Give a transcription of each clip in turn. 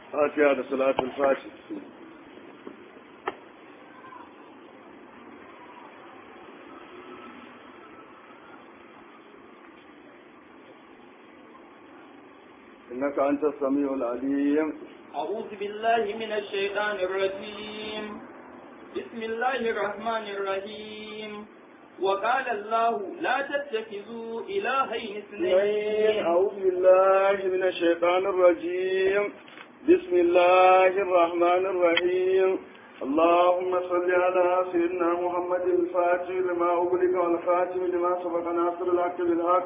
fatiha da salatul fati إنك أنت السميع العليم أعوذ بالله من الشيطان الرجيم بسم الله الرحمن الرحيم وقال الله لا تتخذوا إلهين اثنين أعوذ بالله من الشيطان الرجيم بسم الله الرحمن الرحيم اللهم صل على سيدنا محمد الفاتح لما أغلق والخاتم لما سبق ناصر الحق بالحق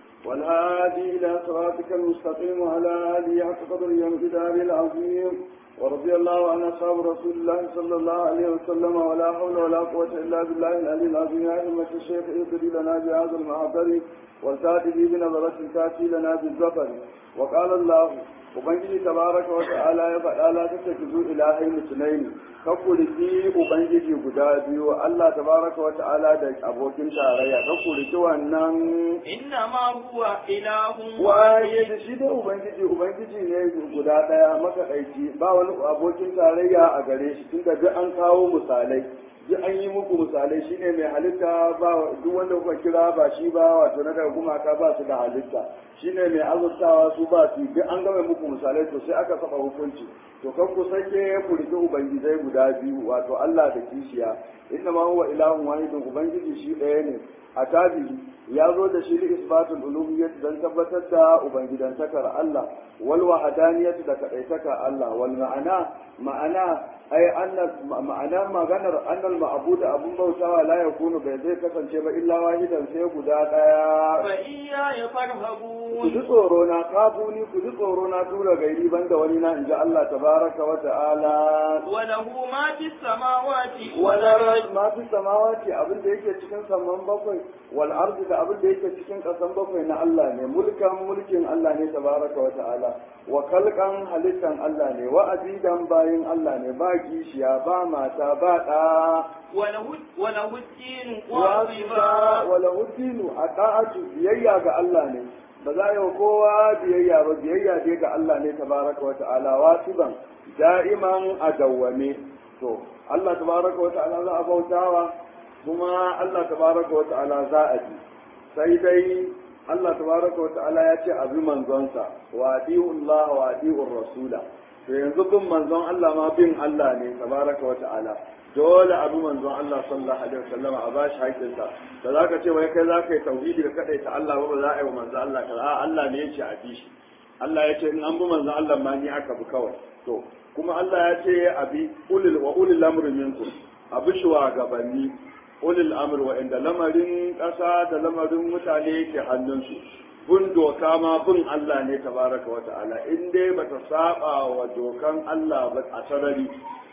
والهادي إلى صراطك المستقيم وعلى آله حق قدر يوم كتابه العظيم ورضي الله عن أصحاب رسول الله صلى الله عليه وسلم ولا حول ولا قوة إلا بالله العلي العظيم يا أئمة الشيخ اهدري لنا بهذا المعبر والكاتب بنظرة تأتي لنا بالزفر وقال الله Ubangiji tabaraka wa ta'ala ya faɗa la ta tafi zu ilahai musulai ka kuriki Ubangiji guda biyu Allah tabaraka wa ta'ala da abokin tarayya ka kuriki wannan إنما هو إله waye da shi da Ubangiji Ubangiji ne guda ɗaya makaɗaici ba wani abokin tarayya a gare shi tunda duk an kawo misalai duk an yi muku misalai shine mai halitta ba duk wanda kuka kira ba shi ba wato na daga gumaka ba su da halitta shine mai azurtawa su ba su duk an gama muku misalai to sai aka saba hukunci to kan ku sake ku rike ubangijai guda biyu wato Allah da kishiya inna ma huwa ilahun wahidun ubangiji shi ɗaya ne a tabihi ya zo da shi li isbatul uluhiyyah dan tabbatar da ubangidantakar Allah wal wahdaniyah da kadaitakar Allah wal ma'ana ma'ana ai anna ma'ana maganar annal ma'bud abun bautawa la yakunu bai zai kasance ba illa wahidan sai guda daya فإياي ku فارهبون ji tsoro na kafuni ku ji tsoro na tura gairi banda wani na inji Allah tabaraka wa ta'ala وله ما في السماوات wala والأرض ma fi samawati abin da yake cikin saman bakwai wal ardi da abin da yake cikin kasan bakwai na Allah ne mulkan mulkin Allah ne tabaraka wa ta'ala wa kalkan halittan Allah ne wa abidan bayin Allah ne ba kishiya ba mata ba da وله وله الدين wa واجبا wala hudinu a ta'atu biyayya ga Allah ne ba za yi wa kowa biyayya ba biyayya dai ga Allah ne tabaraka wa ta'ala wasiban da'iman a dawwame to Allah tabaraka wa ta'ala za a bautawa kuma Allah tabaraka wa ta'ala za a ji sai dai Allah tabaraka wa ta'ala ya ce abi manzonsa wa Allah wa adi'ur rasula to yanzu bin manzon Allah ma bin Allah ne tabaraka wa ta'ala dole abu manzon Allah sallallahu alaihi wasallam a bashi haƙƙinsa da zaka ce wai kai zaka yi tauhidi ka kadaita Allah ba ba za a yi wa manzon Allah ka a Allah ne yace a bi shi Allah ya ce in an bi manzon Allah ma ni aka bi kawai to kuma Allah ya ce a bi ulil wa ulil amri minkum abu shugabanni ulil amri wa inda lamarin ƙasa da lamarin mutane yake hannunsu bin doka ma bin Allah ne tabaraka wa ta'ala in dai bata saba wa dokan Allah ba a sarari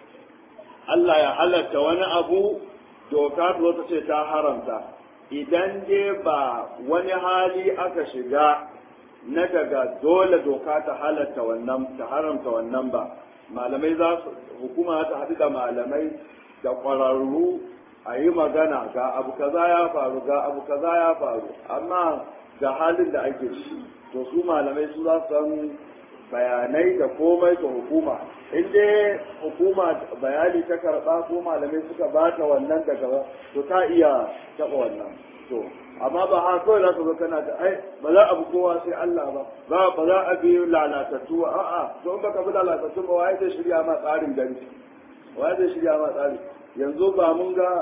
Allah ya halatta wani abu doka ta ta ce ta haramta idan dai ba wani hali aka shiga na daga dole doka ta halatta wannan ta haramta wannan ba malamai za su hukuma ta haɗu da malamai da ƙwararru a yi magana ga abu kaza ya faru ga abu kaza ya faru amma ga halin da ake ciki to su malamai su za su san bayanai da komai ga hukuma in dai hukuma bayani ta karɓa ko malamai suka bata wannan daga to ta iya taɓa wannan to amma ba ha kawai za ka zo kana da ai ba za a bi kowa sai Allah ba ba ba za a bi lalatattu ba a'a to in baka bi lalatattu ba wai zai shirya ma tsarin gari wai zai shirya ma tsari yanzu ba mun ga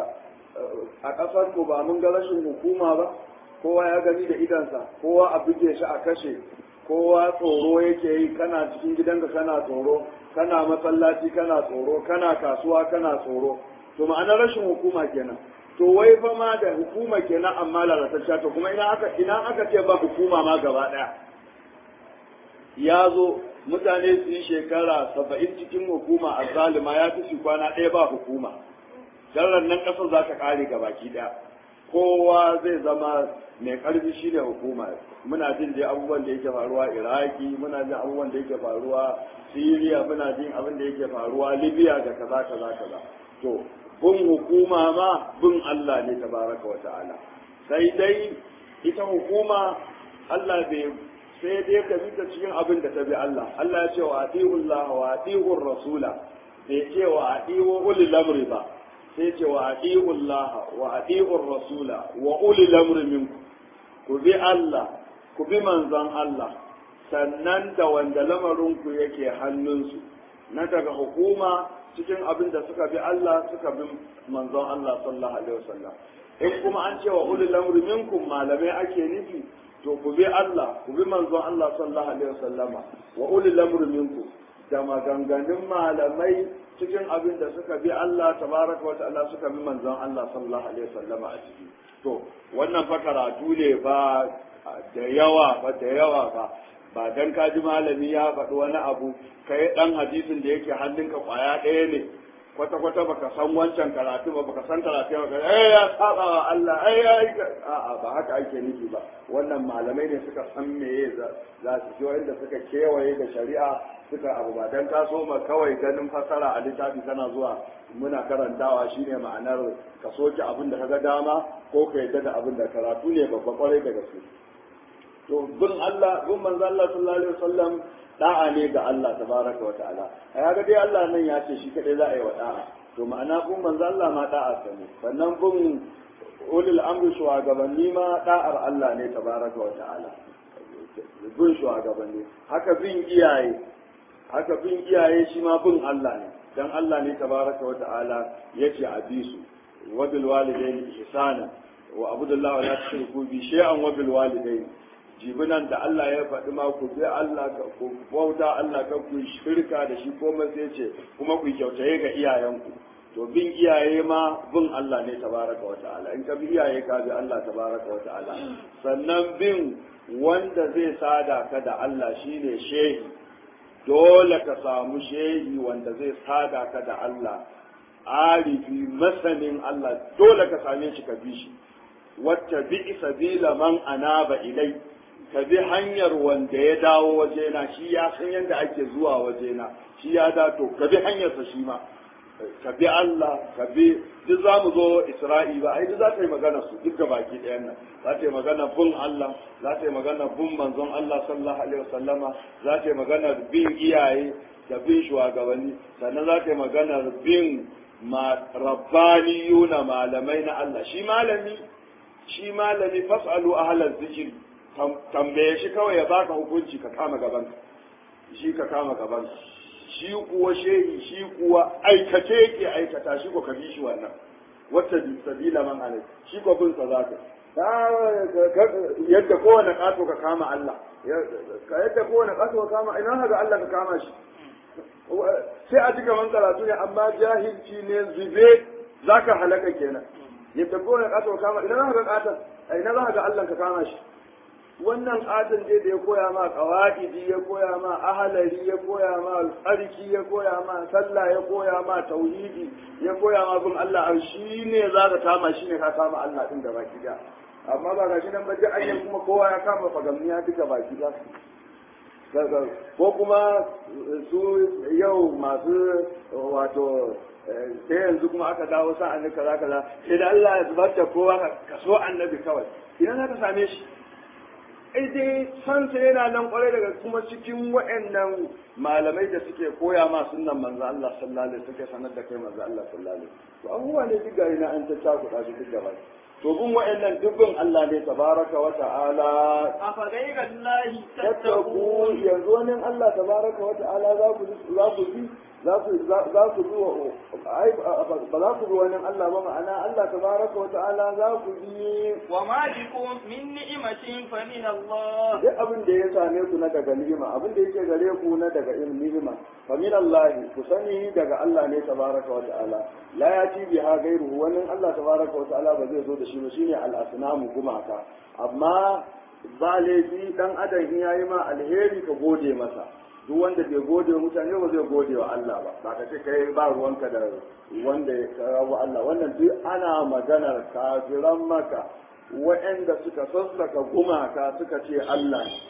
a ƙasar ku ba mun ga rashin hukuma ba kowa ya gani da idansa kowa a buge shi a kashe kowa tsoro yake yi kana cikin gidanka kana tsoro kana masallaci kana tsoro kana kasuwa kana tsoro to ma'anar rashin hukuma kenan to wai fa ma da hukuma kenan amma lalatacciya to kuma ina aka ina aka ce ba hukuma ma gaba daya ya zo mutane su yi shekara saba'in cikin hukuma a zalima ya fi su kwana ɗaya ba hukuma garar nan ƙasar za ta ƙare gabaki ɗaya kowa zai zama mai ƙarfi shi ne hukuma muna jin dai abubuwan da yake faruwa iraki muna jin abubuwan da yake faruwa siriya muna jin abin da yake faruwa libya da kaza kaza kaza to bin hukuma ma bin allah ne tabaraka wa ta'ala sai dai ita hukuma allah bai sai dai ka bi ta cikin abin da ta bi Allah Allah ya ce wa atiullah wa atiur rasula bai ce wa atiwu ulil amri ba sai ce wa atiullah wa atiur rasula wa ulil amri minkum ku bi Allah ku bi manzon Allah sannan da wanda lamarinku yake hannunsu na daga hukuma cikin abin da suka bi Allah suka bi manzon Allah sallallahu alaihi wasallam in kuma an ce wa ulul amri minkum malamai ake nufi to ku bi Allah ku bi manzon Allah sallallahu alaihi wasallama wa ulul amri minkum da maganganun malamai cikin abin da suka bi Allah tabaraka wa ta'ala suka bi manzon Allah sallallahu alaihi wasallama a ciki to wannan fa karatu ne ba da yawa ba da yawa ba ba dan ka ji malami ya faɗi wani abu kai dan hadisin da yake hannunka kwaya ɗaya ne kwata kwata baka san wancan karatu ba baka san karatu ba eh ya saba wa Allah ai ya a'a ba haka ake nufi ba wannan malamai ne suka san meye za su ji wanda suka kewaye da shari'a suka abu ba dan ka so ma kawai ganin fasara a littafi kana zuwa muna karantawa shine ma'anar ka soke abin da kaga dama ko ka yadda da abin da karatu ne babba kwarai da gaske to bin Allah bin manzo Allah sallallahu alaihi wasallam da'a ne ga Allah tabaraka wa ta'ala ai haka dai Allah nan ya ce shi kadai za a yi wa da'a to ma'ana bin manzo Allah ma da'a ta ne sannan bin ulil amri shugabanni ma da'ar Allah ne tabaraka wa ta'ala bin shugabanni haka bin iyaye haka bin iyaye shi ma bin Allah ne dan Allah ne tabaraka wa ta'ala yace a bi su wa bil walidayni ihsana wa abudullahi wa la tushriku bi shay'an wa bil walidayni jibinan da Allah ya faɗi ma ku bi Allah ku bauta Allah ka ku shirka da shi ko sai ce kuma ku kyautaye ga iyayenku to bin iyaye ma bin Allah ne tabaraka wa ta'ala in ka bi iyaye ka bi Allah tabaraka wa ta'ala sannan bin wanda zai sada ka da Allah shine shehi dole ka samu shehi wanda zai sada ka da Allah arifi masanin Allah dole ka same shi ka bi shi wacce bi sabila man anaba ilai ka bi hanyar wanda ya dawo wajena shi ya san yadda ake zuwa wajena shi ya dato ka bi hanyarsa shi ma ka bi Allah ka bi duk za mu zo Isra'i ba ai duk za ta yi magana su duk ga baki ɗayan nan za ta yi magana bin Allah za ta yi magana bin manzon Allah sallallahu alaihi wasallama za ta yi magana bin iyaye da bin shugabanni sannan za ta yi magana bin rabbaniyuna malamai na Allah shi malami shi malami fas'alu ahlal zikri tambaye shi kawai ya baka hukunci ka kama gaban shi ka kama gaban shi kuwa shehi shi kuwa aikace yake aikata shi ko ka bi shi wannan wata sabila man alai shi ko bin sa zaka yadda kowane kato ka kama Allah yadda kowane kato ka kama ina haka Allah ka kama shi sai a ji gaban karatu ne amma jahilci ne zube zaka halaka kenan yadda kowane kato ka kama ina haka katon ina za ka ga Allah ka kama shi wannan katon dai da ya koya ma qawaidi ya koya ma ahalari ya koya ma tsarki ya koya ma sallah ya koya ma tauhidi ya koya ma bin Allah shi ne za ka kama shi ne ka kama Allah din da baki da amma ba ga shi nan ba duk ayyan kuma kowa ya kama fagamniya duka baki da ko kuma su yau masu wato sai yanzu kuma aka dawo sa annabi kaza kaza sai da Allah ya zubar da kowa ka so annabi kawai idan za ka same shi ai dai san sai yana nan kwarai daga kuma cikin waɗannan malamai da suke koya ma sunnan manzo Allah sallallahu alaihi suke sanar da kai manzo Allah sallallahu alaihi to abubuwa ne duk gari na an ta cakuɗa su duk gaba to bin waɗannan dubbin Allah ne tabaraka wa ta'ala afa ghayra allahi tattaku yanzu wani Allah tabaraka wa ta'ala za ku za ku bi za ku za ku bi ai ba za ku bi wani Allah ba ma'ana Allah tabaraka wa ta'ala za ku bi wa ma bikum min ni'matin fa min Allah duk abin da ya same ku na daga ni'ima abin da yake gare ku na daga ilmi ni'ima fa min Allah ku sani daga Allah ne tabaraka wa ta'ala la yati biha ghayruhu wani Allah tabaraka wa ta'ala ba zai zo da shi ba shine al-asnamu gumaka amma ba laifi dan adam in yayi ma alheri ka gode masa duk wanda bai gode wa mutane ba zai gode wa Allah ba ba ka ce kai ba ruwanka da wanda ya rabu Allah wannan duk ana maganar kafiran maka waɗanda suka sassaka gumaka suka ce Allah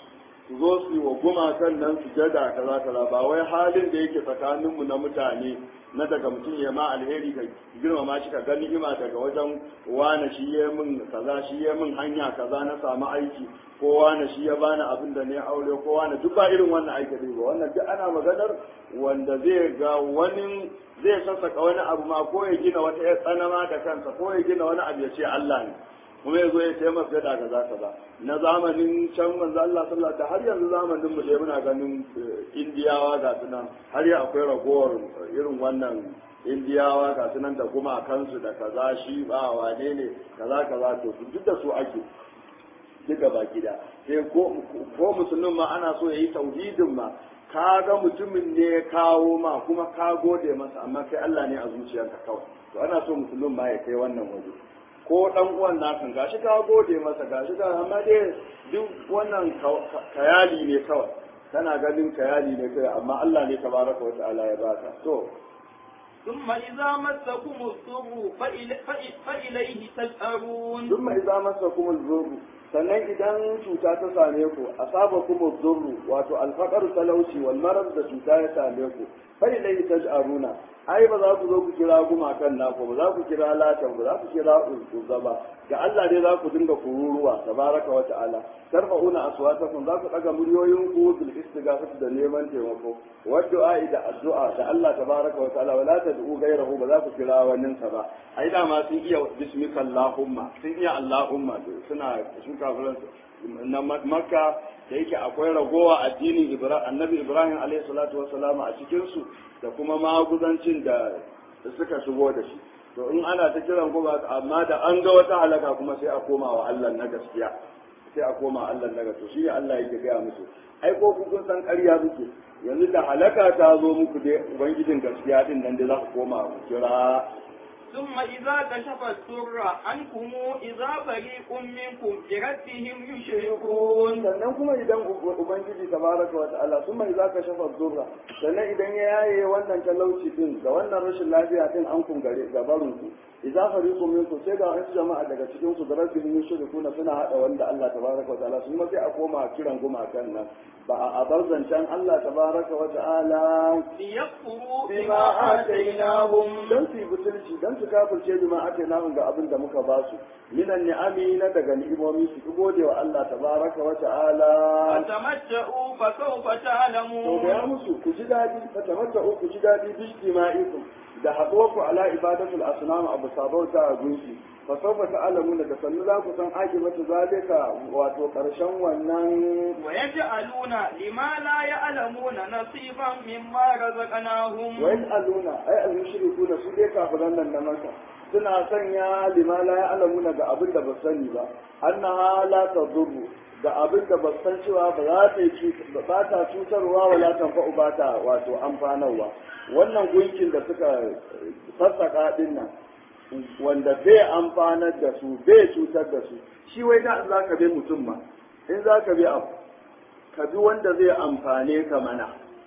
su zo su yi wa gumakan nan su jada kaza kaza ba wai halin da yake tsakaninmu na mutane na daga mutum ya ma alheri ka girmama shi ka gani ima daga wajen wane shi ya min kaza shi ya min hanya kaza na samu aiki ko wane shi ya bani abin da ne aure ko wane duk ba irin wannan aiki ba wannan duk ana maganar wanda zai ga wani zai sassaka wani abu ma ko ya gina wata ya tsanama da kansa ko ya gina wani abu ya ce Allah ne kuma ya zo ya ce masa da kaza kaza na zamanin can manzo Allah sallallahu alaihi har yanzu zamanin mu dai muna ganin indiyawa ga sunan har ya akwai ragowar irin wannan indiyawa ga sunan da kuma kansu da kaza shi ba wane ne kaza kaza to duk da su ake duka baki da sai ko ko musulmin ma ana so yayi tauhidin ma ka ga mutumin ne ya kawo ma kuma ka gode masa amma kai Allah ne a zuciyarka kawai to ana so musulmin ma ya kai wannan waje ko dan uwan nakan gashi ka gode masa gashi ka amma dai duk wannan kayali ne kawai kana ganin kayali ne kai amma Allah ne tabaraka wa ta'ala ya baka to ثم إذا مسكم الضر فإلي- فإ- فإليه تجأرون ثم idza masakum az-zurr sannan idan cuta ta same ku asaba kuma zurru wato alfaqar talauci wal marad da cuta ya same ku fa ilayhi taj'aruna ai ba za ku zo ku kira gumakan naku ba za ku kira latan ba za ku kira uzza ba ga Allah dai za ku dinga kururuwa tabaraka wa ta'ala tarfa'una aswatakum za ku daga muryoyin ku bil istighafati da neman taimako wa du'a da addu'a da Allah tabaraka wa ta'ala wala tad'u ghayrahu ba za ku kira wannan sa ba ai da ma sun iya bismika allahumma sun iya allahumma suna sun kafiran na makka da yake akwai ragowa addinin ibrahim annabi ibrahim alaihi salatu wassalam a cikin su da kuma maguzancin da suka shigo da shi to in ana ta kiran kuma amma da an ga wata halaka kuma sai a koma wa Allah na gaskiya sai a koma Allah na gaskiya shi Allah yake gaya musu ai ko ku kun san ƙarya suke yanzu da halaka ta zo muku dai ubangijin gaskiya din nan da za ku koma ku kira ثم إذا كشف الضر عنكم إذا فريق منكم بربهم يشركون sannan kuma idan ubangiji tabaraka wa ta'ala sun mai zaka shafa zurra sannan idan ya yaye wannan talauci din da wannan rashin lafiya din an kun gare gabarun ku idza fariqu minkum sai ga wasu jama'a daga cikin su da rabbihim yushrikuna suna hada wanda Allah tabaraka wa ta'ala sun ma sai a koma kiran gumakan nan ba a bar zancen Allah tabaraka wa ta'ala ليكفروا bima بما atainahum آتيناهم dan su yi butulci dan su kafirce bima atainahum ga abin da muka ba su minan ni'ami na daga ni'imomi su ki gode wa Allah tabaraka wa ta'ala فتمتعوا فسوف to da ya تعلمون musu ku ji dadi fa tamatta'u ku ji dadi bi ijtima'ikum da haɗuwarku ala ibadatul asnam abu sabauta a gunki fa sawfa ta'lamuna da sannu za ku san akibatu zalika wato karshen wannan ويجعلون لما لا يعلمون نصيبا مما رزقناهم wa yas'aluna ay al-mushrikuna su dai kafiran nan na maka suna sanya lima la ya'lamuna ga abin da ba sani ba annaha la tadurru da abin da ba san cewa ba za ta yi ba ta cutarwa wala tanfa'u ba ta wato amfanarwa wannan gunkin da suka sassaka din nan wanda bai amfanar da su bai cutar da su shi wai da za ka bi mutum ma in za ka bi abu ka bi wanda zai amfane ka mana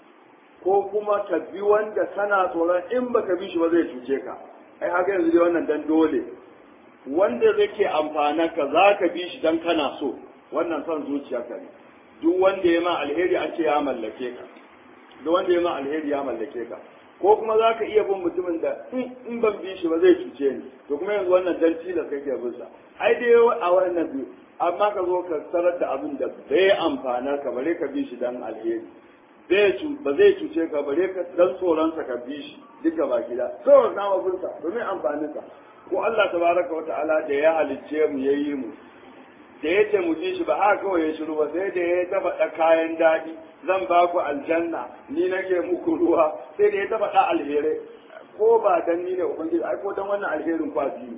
ko kuma ka bi wanda kana tsoron in baka bi shi ba zai cuce ka ai haka yanzu dai wannan dan dole wanda zai amfana ka za ka bi shi dan kana so wannan son zuciyarka ne duk wanda ya ma alheri an ce ya mallake ka duk wanda ya ma alheri ya mallake ka ko kuma za ka iya bin mutumin da in ban bi shi ba zai cuce ni to kuma yanzu wannan dan tilas kake bin sa ai dai a wannan biyu amma ka zo ka tarar da abin da bai amfanar ka bare ka bi shi dan alheri bai cu ba zai cuce ka bare ka dan tsoron sa ka bi shi duka ba gida so na ma bin sa domin amfanin sa ko Allah tabaraka wata'ala da ya halicce mu yayi mu da ya ce mu ji shi ba haka kawai ya shiru ba sai da ya taba da kayan daɗi zan ba ku aljanna ni nake muku ruwa sai da ya taba da alherai ko ba dan ni ne ubangiji ai ko dan wannan alherin kwa biyu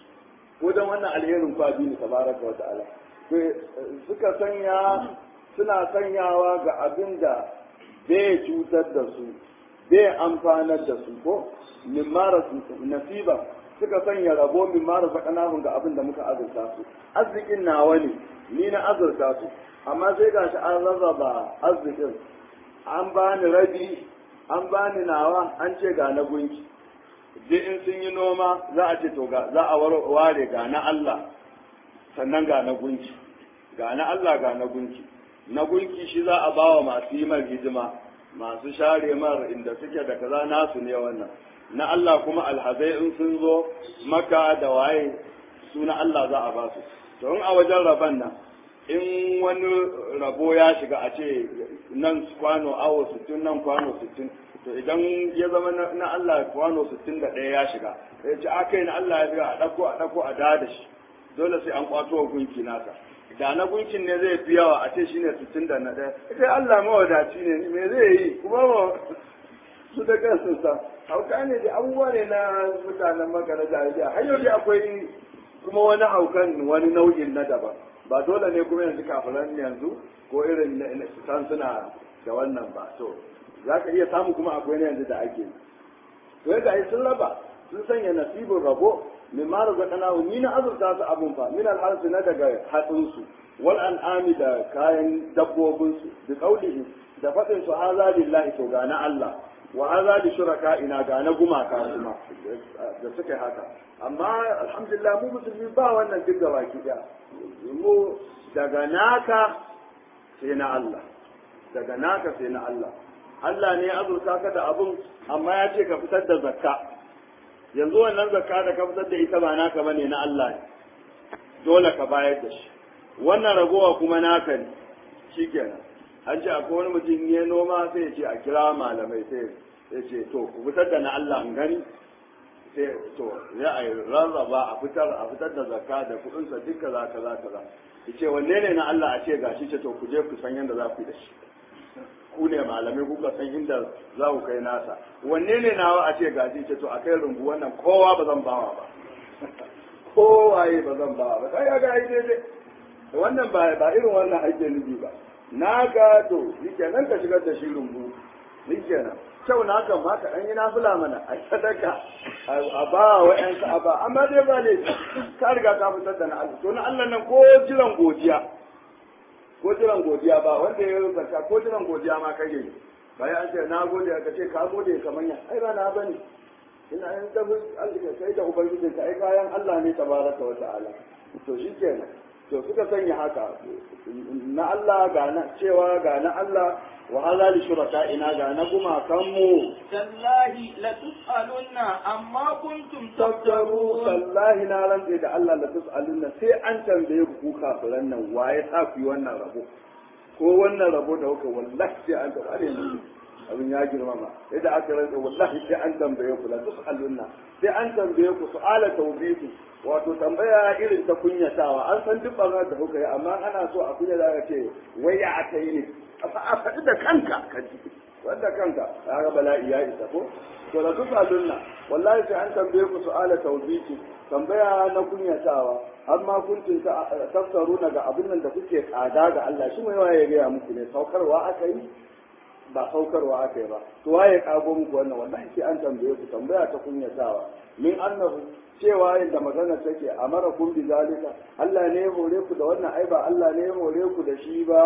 ko dan wannan alherin kwa biyu tabaraka wa ta'ala suka sanya suna sanyawa ga abin da bai cutar da su bai amfanar da su ko min mara nasiba suka sanya rabo min mara sakanahun ga abin da muka azurta su arzikin nawa ne ni na azurta su amma sai gashi an rarraba arzikin an bani rabi an bani nawa an ce ga na gunki duk in sun yi noma za a ce to ga za a ware ga na Allah sannan ga na gunki ga na Allah ga na gunki na gunki shi za a bawa masu yi mar hidima masu share mar inda suke da kaza nasu ne wannan na Allah kuma alhazai in sun zo maka da waye su na Allah za a ba su to in a wajen rabon nan in wani rabo ya shiga a ce nan kwano awo 60 nan kwano 60 to idan ya zama na Allah kwano 61 ya shiga ya ce aka yi na Allah ya shiga a ɗauko a ɗauko a da da shi dole sai an kwato wa gunki nasa da na gunkin ne zai fi yawa a ce shi ne 60 da na ɗaya ita Allah mawadaci ne me zai yi kuma ma su da kansu sa hauka ne da abubuwa ne na mutanen maka na jahiliya har yau dai akwai kuma wani haukan wani nau'in na daban ba dole ne kuma yanzu kafiran yanzu ko irin san suna da wannan ba to za ka iya samu kuma akwai na yanzu da ake to yadda ai sun raba sun sanya nasibin rabo min ma razaqana ni na azurta su abun fa min al na daga hatsin su wal an'ami da kayan dabbobin su bi qaulihi da fadin su haza lillahi to ga na Allah wa haza li shuraka ina ga na gumaka kuma da suka haka amma alhamdulillah mu musulmi ba wannan duk gaba ki mu daga naka sai na Allah daga naka sai na Allah Allah ne ya azurta ka da abun amma ya ce ka fitar da zakka yanzu wannan zakka da ka fitar da ita ba naka bane na Allah ne dole ka bayar da shi wannan ragowa kuma naka ne shikenan an ce akwai wani mutum ya noma sai ya ce a kira malamai sai ya ce to ku fitar da na Allah in gani sai to ya a rarraba a fitar a fitar da zakka da kuɗinsa duk kaza kaza kaza yace wanne ne na Allah a ce gashi ce to ku je ku san yadda za ku yi da shi ku ne malamai kuka san inda za ku kai nasa wanne ne nawa a ce gashi ce to a kai rumbu wannan kowa ba zan bawa ba kowaye ba zan bawa ba kai ga ai daidai wannan ba ba irin wannan ake nufi ba naka to shikenan ka shigar da shi rumbu shikenan kyau na kan ma ka ɗan yi nafila mana a sadaka a ba wa ƴan ka ba amma dai ba ne ka riga ka fitar da na Allah to na Allah nan ko jiran godiya ko jiran godiya ba wanda ya yi zakka ko jiran godiya ma kai yi bayan an ce na gode ka ce ka gode kamar ya ai ba na bane ina yin tafi Allah kai da ubangiji ka ai kayan Allah ne tabaraka wa ta'ala to shikenan to suka sanya haka na Allah ga na cewa ga na Allah wa hadha li shurakaina ga na gumakan mu tallahi la tus'alunna amma kuntum tabtaru taftarun tallahi na rantse da Allah la tus'alunna sai an tambaye ku ku kafiran nan waye sa ku yi wannan rabo ko wannan rabo da kuka wallahi sai an tambaye yanzu abin ya girmama yadda aka rantse wallahi sai an tambaye ku la tus'alunna sai an tambaye ku su'ala tawbihi wato tambaya irin ta kunyatawa an san duk barnar da kuka yi amma ana so a kunya da ce wai ya aka yi ne a faɗi da kanka ka ji wanda kanka kaga bala'i ya isa ko to da kuka lunna wallahi sai an tambaye ku su'ala tawbiki tambaya na kunyatawa amma kuntum tafsaruna ga abin nan da kuke tsada ga Allah shi mai waye ya gaya muku ne saukarwa aka yi ba saukarwa aka yi ba to waye kago muku wannan wallahi sai an tambaye ku tambaya ta kunyatawa min annahu cewa yadda magana take amara kun bi zalika Allah ne ya hore ku da wannan ai ba Allah ne ya hore ku da shi ba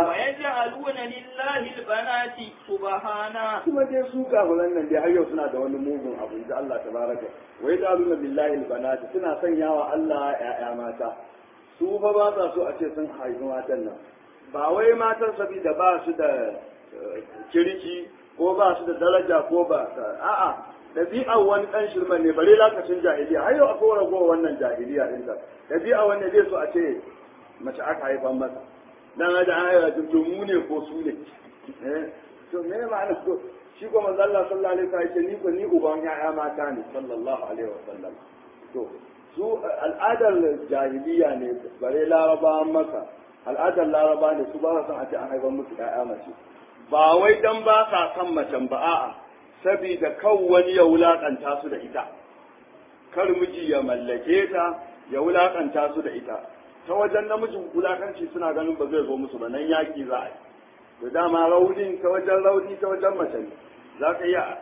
ويجعلون لله البنات سبحانه kuma dai su kafiran nan dai har yau suna da wani mugun abu da Allah tabaraka wa yadaluna billahi albanat suna sanyawa Allah ya'ya mata su fa ba sa so a ce sun haifi matan nan ba wai matan sabida ba su da eh, kirki ko ba su da daraja ko ba a'a ɗabi'ar wani ɗan shirman ne bare lokacin jahiliya har yau akwai ragowar wannan jahiliya ɗin ta ɗabi'a wanda zai so a ce mace aka haifan masa dan da an haifa to mu ne ko su ne eh to me ne ma'ana ko shi ko manzo Allah sallallahu alaihi wasallam ya ce ni ko ni uban ya'ya mata ne sallallahu alaihi wasallam to su al'adar jahiliya ne bare laraba maka al'adar laraba ne su ba sa son a ce an haifan musu ya'ya mace ba wai dan ba sa son macen ba a'a saboda kan wani ya wulakanta su da ita kar miji ya mallake ta ya wulakanta su da ita ta wajen namijin wulakanci suna ganin ba zai zo musu ba nan yaki za a yi da dama raunin ta wajen rauni ta wajen mace ne za ka iya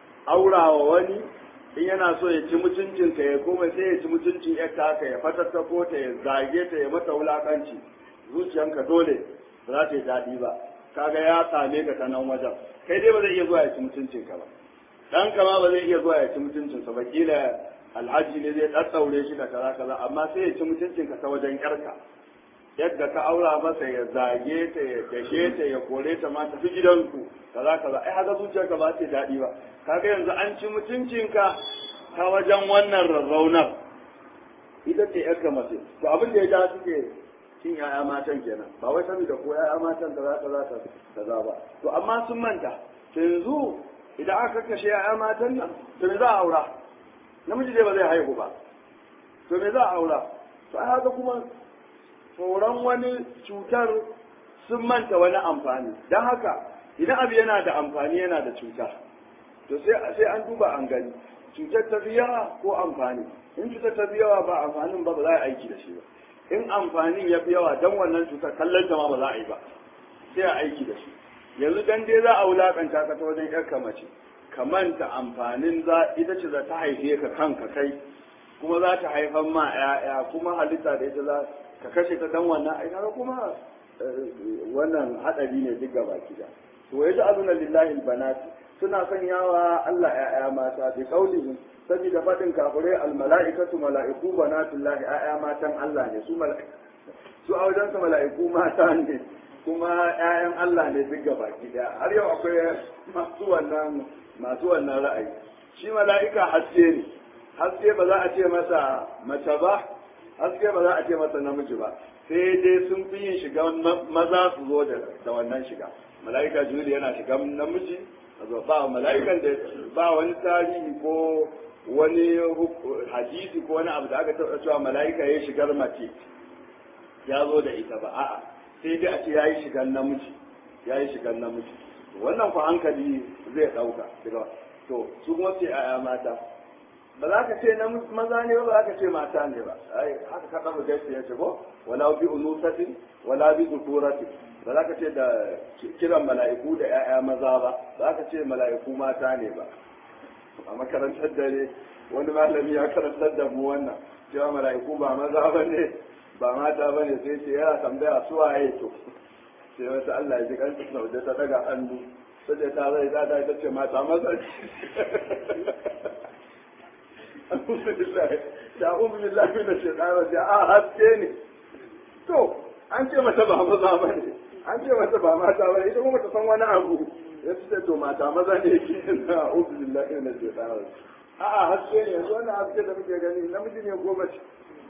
aurawa wani in yana so ya ci mutuncin ka ya koma sai ya ci mutuncin yarka ka ya fatattako ta ya zage ta ya mata wulakanci zuciyanka dole ba za ta yi daɗi ba kaga ya same ka ta nan wajen kai dai ba zai iya zuwa ya ci mutuncin ka ba dan kama ba zai iya zuwa ya ci mutuncin sa ba kila alhaji ne zai ɗaɗɗaure shi da kaza kaza amma sai ya ci mutuncin ka ta wajen yarka yadda ka aura masa ya zage ta ya dashe ta ya kore ta ma tafi gidanku kaza kaza ai haka zuciyarka ba ta daɗi ba kaga yanzu an ci mutuncinka ta wajen wannan rarraunar ita ce yarka mace to abin da ya ja suke cin yaya matan kenan ba wai saboda ko yaya matan da za ta za ta kaza ba to amma sun manta to yanzu idan aka kashe yaya matan nan to me za a aura namiji dai ba zai haihu ba to me za a aura to ai haka kuma tsoron wani cutar sun manta wani amfani don haka idan abu yana da amfani yana da cuta to sai sai an duba an gani cutar ta fi yawa ko amfani in cutar ta fi yawa ba amfanin ba ba za a aiki da shi ba in amfanin ya fi yawa don wannan cutar kallon ta ma ba za a yi ba sai a aiki da shi yanzu dan dai za a wulakanta ka ta wajen yarka mace ka manta amfanin za ita ce za ta haife ka kanka kai kuma za ta haifan ma 'ya'ya kuma halitta da ita za ka kashe ta dan wannan ai kaga kuma wannan hadari ne duk gaba kida to ya ji azuna lillahi albanati suna sanyawa Allah ya'ya mata bi qaulihim saboda fadin kafirai almalaikatu malaiku banatullahi ya'ya matan Allah ne su mala'iku su a wajen mala'iku mata ne kuma ƴaƴan Allah ne duk gaba kida har yau akwai masu wannan masu wannan ra'ayi shi mala'ika haske ne haske ba za a ce masa mace ba haske ba za a ce masa namiji ba sai dai sun fi yin shiga maza su zo da wannan shiga mala'ika juli yana shiga namiji ba mala'ikan da ba wani tarihi ko wani hadisi ko wani abu da aka taɓa cewa mala'ika ya shigar mace ya zo da ita ba a'a sai dai a ce ya yi shigar namiji ya yi shigar namiji wannan ku hankali zai ɗauka to su kuma sai a mata ba za ka ce na maza ne ba za ka ce mata ne ba ai haka ka ɗaga gaisa ya ce ko wala bi unusatin wala bi dukurati ba za ka ce da kiran mala'iku da 'ya'ya maza ba za ka ce mala'iku mata ne ba a makarantar dare wani malami ya karantar da mu wannan cewa mala'iku ba maza ba ne ba mata ba ne sai ce yana tambaya su waye to sai wata Allah ya ji kanta saude ta daga hannu sai ta zai ta ta ce mata maza da umu billahi min shaitan rajim a haske ne to an ce mata ba maza ba ne an ce mata ba mata ba ita kuma ta san wani abu ya ce to mata maza ne ke na umu billahi min shaitan rajim a a haske ne yanzu wannan haske da muke gani namiji ne ko mace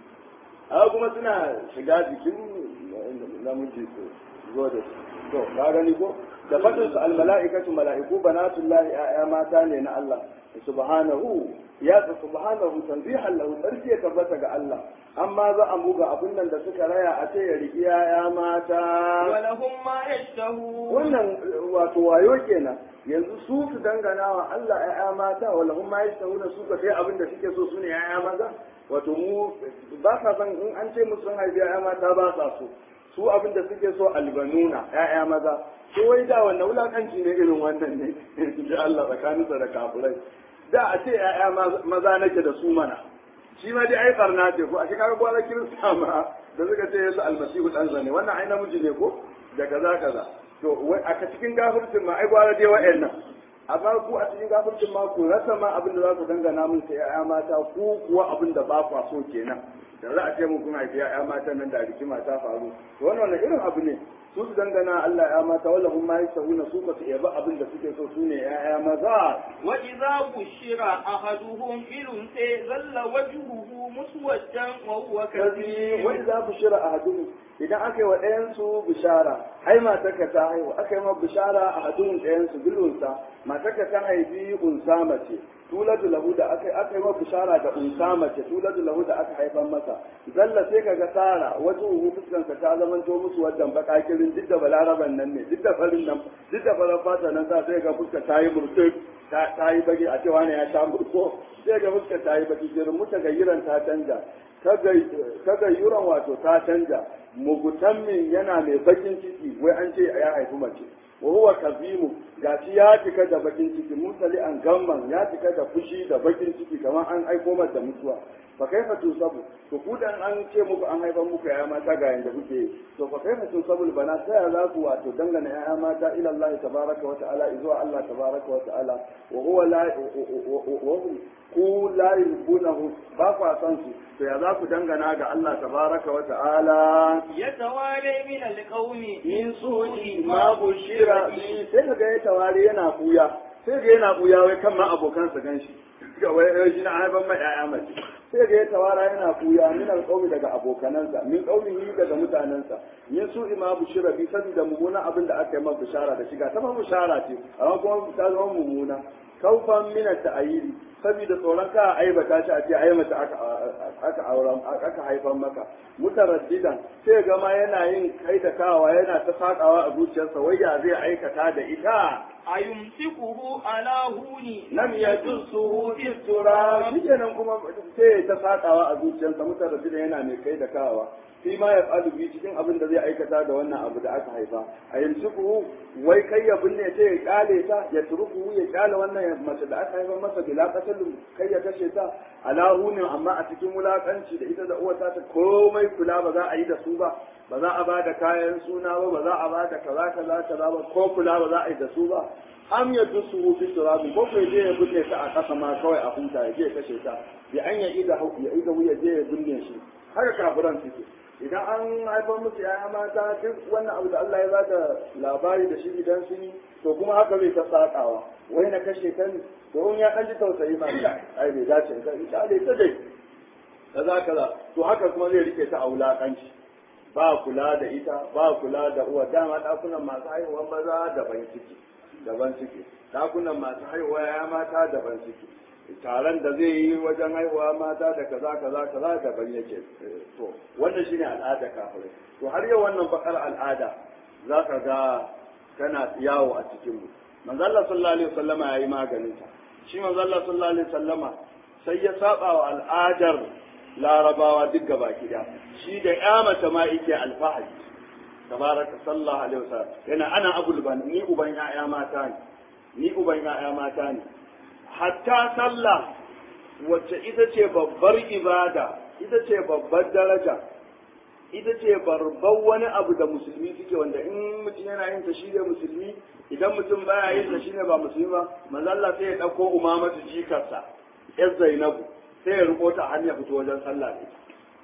a kuma suna shiga jikin namiji su zo da su to ka gani ko da fadin su almala'ikatu mala'iku banatullahi ya mata ne na Allah subhanahu ya ta subhanahu tanzihan lahu sarki ya tabbata ga Allah amma za a buga abin nan da suka raya a ce ya riki ya mata walahum ma yashtahu wannan wato wayo kenan yanzu su su dangana wa Allah ya mata walahum ma yashtahu da su ka sai abin da suke so sune ya maza wato mu ba sa san in an ce musu sun haifi ya mata ba sa so su abin da suke so albanuna ya'ya maza to wai da wannan wulakanci ne irin wannan ne da Allah tsakaninsa da kafirai da a ce ya'ya maza nake da su mana shi ma dai ai barna ce ko a shi kaga gwara kirista ma da suka ce yesu almasihu dan zane wannan ai namiji ne ko da kaza kaza to wai a cikin gafircin ma ai gwara dai wa'annan amma ku a cikin gafircin ma ku rasa ma abin da za ku dangana mun sai ya'ya mata ku kuwa abin da ba ku so kenan da za a ce mun kun haifi ya'ya mata nan da rikima ta faru to wannan wani irin abu ne su su dangana Allah ya mata wala hum ma yasahuna su ka su yaba abin da suke so su ne ya'ya maza wa idza bushira ahaduhum bil unsa zalla wajhuhu muswaddan wa huwa kadhib wa idza bushira ahaduhum idan aka yi wa ɗayan su bishara ai matarka ta haihu aka yi ma bishara ahaduhum ɗayan su bil unsa matarka ta haifi unsa mace tuladu lahu da aka aka yi bishara da unsa mace tuladu lahu da aka haifan masa zalla sai kaga tsara wajen uhu fuskan ka ta zaman to musu wadan baka kirin duk da balaraban nan ne duk da farin nan duk da farin fata nan sa sai ga fuska ta yi murtuk ta yi baki a cewa ne ya sha murko sai ga fuska ta yi baki kirin muta gayyiran ta canja ta gayyuran wato ta canja mugutammin yana mai bakin ciki wai an ce ya haifi mace wa huwa kazimu gashi ya cika da bakin ciki musali an gamman ya cika da fushi da bakin ciki kamar an aiko masa da mutuwa fa kaifa tusabu to ku dan an ce muku an haifar muku yaya mata ga yanda kuke to fa kaifa tusabu bana ta ya za ku wato dangana yaya mata ila Allah tabaraka wa ta'ala izuwa Allah tabaraka wa ta'ala wa huwa la wa hum ku la yubunahu ba ku san su to ya za ku dangana ga Allah tabaraka wa ta'ala يتوالى من القوم min su'i ma bushira bi sai kaga ya tawari yana buya sai ga yana buya wai kan ma abokansa ganshi ga wai shi na haifan mai ƴaƴa mace sai ga ya tawara yana buya min alqawmi daga abokanansa min qawmihi daga mutanansa min su'i ma bushira bi saboda mummunan abin da aka yi masa bishara da shiga ta ma bishara ce amma kuma ta zama mummuna kaufan min at-ta'yiri saboda tsoron ka aibata shi a ce ai mace aka aka auren aka haifan maka mutaraddidan sai ga ma yana yin kai da kawa yana ta sakawa a zuciyarsa wai ya zai aikata da ita أيمسكه على هون lam yajussuhu fi turab shikenan kuma sai ta sakawa a zuciyarsa mutaraddidan yana mai kai da kawa fi ma ya falu bi cikin abin da zai aikata da wannan abu da aka haifa a yanzu wai kai ya binne ta ya kyale ta ya turuku ya kyale wannan mace da aka haifa masa bila kasalin kai ya kashe ta ala hunin amma a cikin wulakanci da ita da uwata ta komai kula ba za a yi da su ba ba za a ba da kayan suna ba ba za a ba da kaza kaza kaza ba ko kula ba za a yi da su ba am ya dusu fi turabi ko kai je ya binne ta a kasa ma kawai a huta ya je ya kashe ta ya an ya ida ya ida wuya je ya binne shi haka kafiran suke idan an haifar musu yaya mata duk wannan abu da Allah ya bada labari da shi idan sun yi to kuma haka zai ta sakawa wai na kashe ta ne domin ya ɗan ji tausayi ma ai bai dace ka ita ne ta dai kaza kaza to haka kuma zai rike ta a wulakanci ba kula da ita ba kula da uwa dama ɗakunan masu haihuwa maza daban ciki daban ciki ɗakunan masu haihuwa ya mata daban ciki taron da zai yi wajen haihuwa mata da kaza kaza kaza daban yake to wannan shine al'ada kafirai to har yau wannan bakar al'ada za ka ga kana yawo a cikin mu manzo Allah sallallahu alaihi wasallama yayi maganin ta shi manzo Allah sallallahu alaihi wasallama sai ya saba wa al'adar larabawa duk gaba kida shi da ya mace ma yake alfahari tabaraka sallallahu alaihi wasallam yana ana abul ban ni uban ya'ya mata ne ni uban ya'ya mata ne hatta sallah wacce ita ce babbar ibada ita ce babbar daraja ita ce barbar wani abu da musulmi suke wanda in mutum yana yin ta shine musulmi idan mutum baya yin ta shine ba musulmi ba manzo Allah sai ya dauko umamatu jikarsa yar Zainabu sai ya riko ta hanya fito wajen sallah ne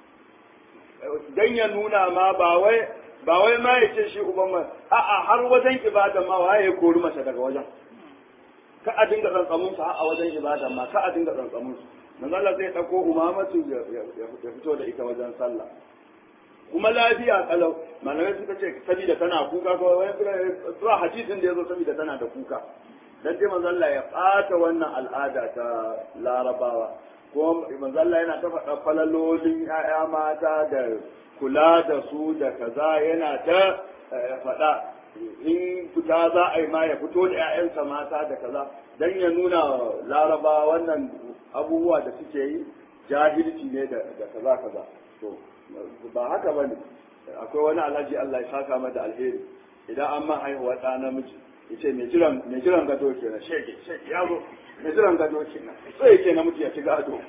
dan ya nuna ma ba wai ba wai ma ya ce shi uban ma a'a har wajen ibada ma waye ya kori mace daga wajen ka a dinga tsantsamun su a wajen ibada ma ka a dinga tsantsamun su manzo Allah zai dauko umamatu ya fito da ita wajen sallah kuma lafiya kalau malamai suka ce saboda tana kuka ko wani zuwa hadisin da yazo saboda tana da kuka dan dai manzo Allah ya fata wannan al'ada ta larabawa ko manzo Allah yana ta faɗa falalolin ƴaƴa mata da kula da su da kaza yana ta faɗa in fita za a yi ma ya fito da 'ya'yansa mata da kaza don ya nuna laraba wannan abubuwa da suke yi jahilci ne da kaza kaza to ba haka ba ne akwai wani alhaji Allah ya saka mata alheri idan an ma haihuwa ɗa namiji ya ce mai jiran gado kenan shege shege ya zo mai jiran gado kenan sai yake namiji ya ci gado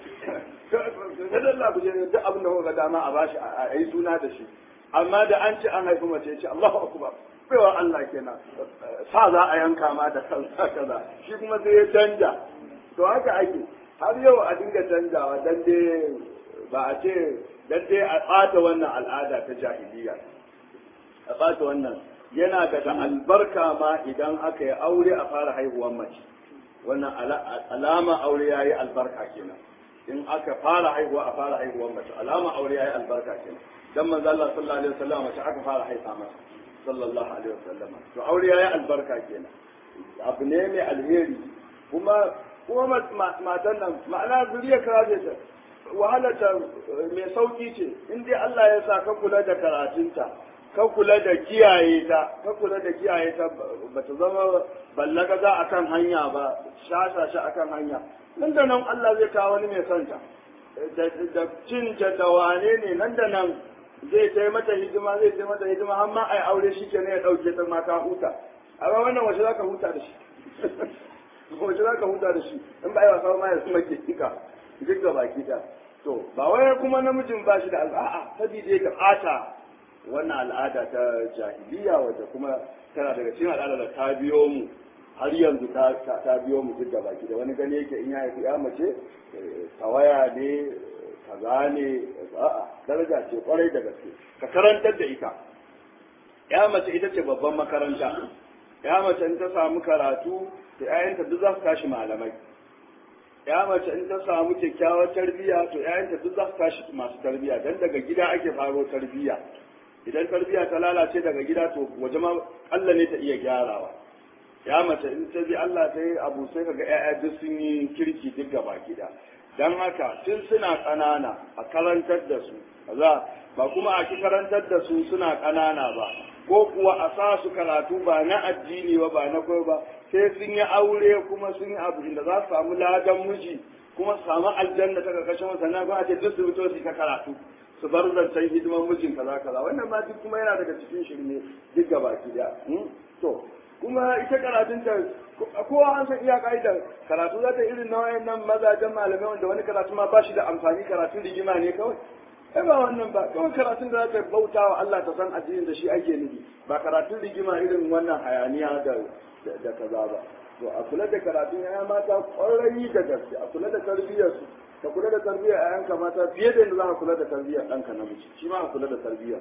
ga dalla ku je duk abin da kuka dama a bashi a yi suna da shi amma da an ce an haifi mace ya ce Allahu akbar baiwa Allah kenan sa za a yanka ma da kansa kaza shi kuma sai ya canja to haka ake har yau a dinga canjawa dan dai ba a ce dan dai a ɓata wannan al'ada ta jahiliya a ɓata wannan yana daga albarka ma idan aka yi aure a fara haihuwar mace wannan alama aure ya yi albarka kenan in aka fara haihuwa a fara haihuwar mace alama aure ya yi albarka kenan dan manzo Allah sallallahu alaihi wasallam mace aka fara haifa masa sallallahu alaihi wasallam to aure ya yi albarka kenan abu ne mai alheri kuma kuma matan nan ma'ana zuriya kara ta wahalata mai sauki ce in dai Allah ya sa ka kula da karatunta ka kula da kiyaye ta ka kula da kiyaye ta ba ta zama ballaga za a kan hanya ba shasa shi a kan hanya nan da nan Allah zai kawo wani mai santa da cinta da wane ne nan da nan zai tai mata hidima zai tai mata hidima har ma ai aure shi ke ne ya dauke ta ma ka huta amma wannan waje za ka huta da shi waje za ka huta da shi in ba yi wasa ma ya suma ke kika duk ga baki da to ba wai kuma namijin ba shi da al'a'a sabida ya ɓata wannan al'ada ta jahiliya wadda kuma tana daga cikin al'ada da ta biyo mu har yanzu ta ta biyo mu duk da baki da wani gani yake in ya haifi ya mace tawaya ne kaza ne a'a daraja ce kwarai da gaske ka karantar da ita ya mace ita ce babban makaranta ya mace in ta samu karatu da 'ya'yanta duk za su tashi malamai ya mace in ta samu kyakkyawar tarbiyya to 'ya'yanta duk za su tashi masu tarbiyya dan daga gida ake faro tarbiyya idan tarbiyya ta lalace daga gida to waje ma Allah ne ta iya gyarawa ya mace in ta bi Allah ta yi abu sai kaga 'ya'ya duk sun yi kirki duk gaba gida dan haka tun suna ƙanana a karantar da su za ba kuma a ki karantar da su suna ƙanana ba ko kuwa a sa su karatu ba na addini ba ba na koyo ba sai sun yi aure kuma sun yi abu da za su samu ladan miji kuma su samu aljanna ta karkashin sannan ba a ce duk su fito su ka karatu su bar zancen hidiman mijin kaza kaza wannan ma duk kuma yana daga cikin shirme duk gaba ki da to kuma ita karatun ta kowa an san iya ka'idar karatu za ta irin na wayannan mazajen malamai wanda wani karatu ma ba shi da amfani karatu rigima ne kawai ai ba wannan ba kawai karatun da za ta bauta wa Allah ta san addinin da shi ake nufi ba karatun rigima irin wannan hayaniya da da kaza ba to a kula da karatun ya mata kwarai da gaske a kula da tarbiyyar su ka kula da tarbiyyar ƴaƴanka mata fiye da yadda za ka kula da tarbiyyar ɗanka namiji shi ma a kula da tarbiyyar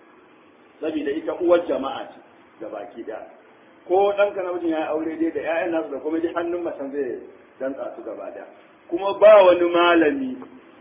saboda ita uwar jama'a ce da baki ɗaya ko ɗanka namijin ya yi aure dai da ƴaƴan nasu da kuma dai hannun macen zai dantsa su gaba ɗaya kuma ba wani malami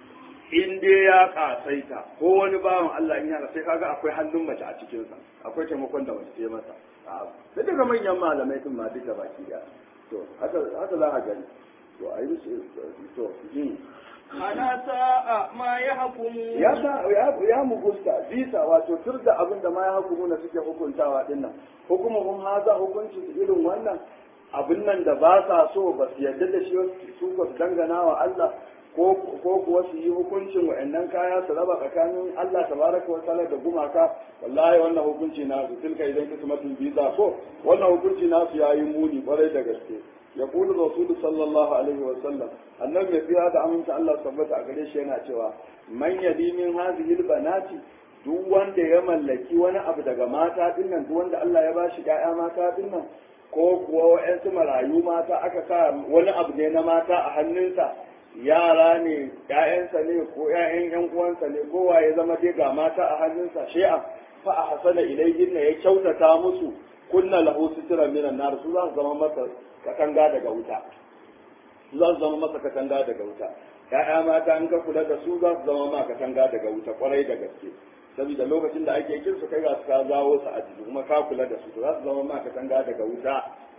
in dai ya kasaita ko wani bawan Allah in yana sai kaga akwai hannun mace a cikinsa akwai taimakon da mace ta masa da daga manyan malamai din ma duka baki da to haka haka za a gani to a yi to yin ana sa'a ma ya hukumu ya sa ya ya mugusta bisa wato tur da abin da ma ya hukumu na suke hukuntawa din nan hukumuhum haza hukunci irin wannan abin nan da ba sa so ba su yarda da shi su ba su dangana wa Allah ko kuwa su yi hukuncin wa'annan kaya su raba tsakanin Allah tabaraka wa ta'ala da gumaka wallahi wannan hukunci na su tilka idan kismatul biza ko wannan hukunci na su yayi muni kwarai da gaske ya kulu rasul sallallahu alaihi wa sallam annabi mai fiya da aminta Allah tabbata a gare shi yana cewa man yadi min hadhihi banati duk wanda ya mallaki wani abu daga mata dinnan duk wanda Allah ya bashi ƴaƴa mata dinnan ko kuwa wa'yansu marayu mata aka sa wani abu ne na mata a hannunsa yara ne ‘ya'yansa ne ko ‘ya'yan ‘yan uwansa ne kowa ya zama dai ga mata a hannunsa shi'a fa a hasana ilayhin ya kyautata musu kunna lahu sitira minan nar su za su zama masa katanga daga wuta su za su zama masa katanga daga wuta ‘ya'ya mata in ka kula da su za su zama ma katanga daga wuta kwarai da gaske saboda lokacin da ake kin su kai ga su ka zawo su a jiki kuma ka kula da su to za su zama ma katanga daga wuta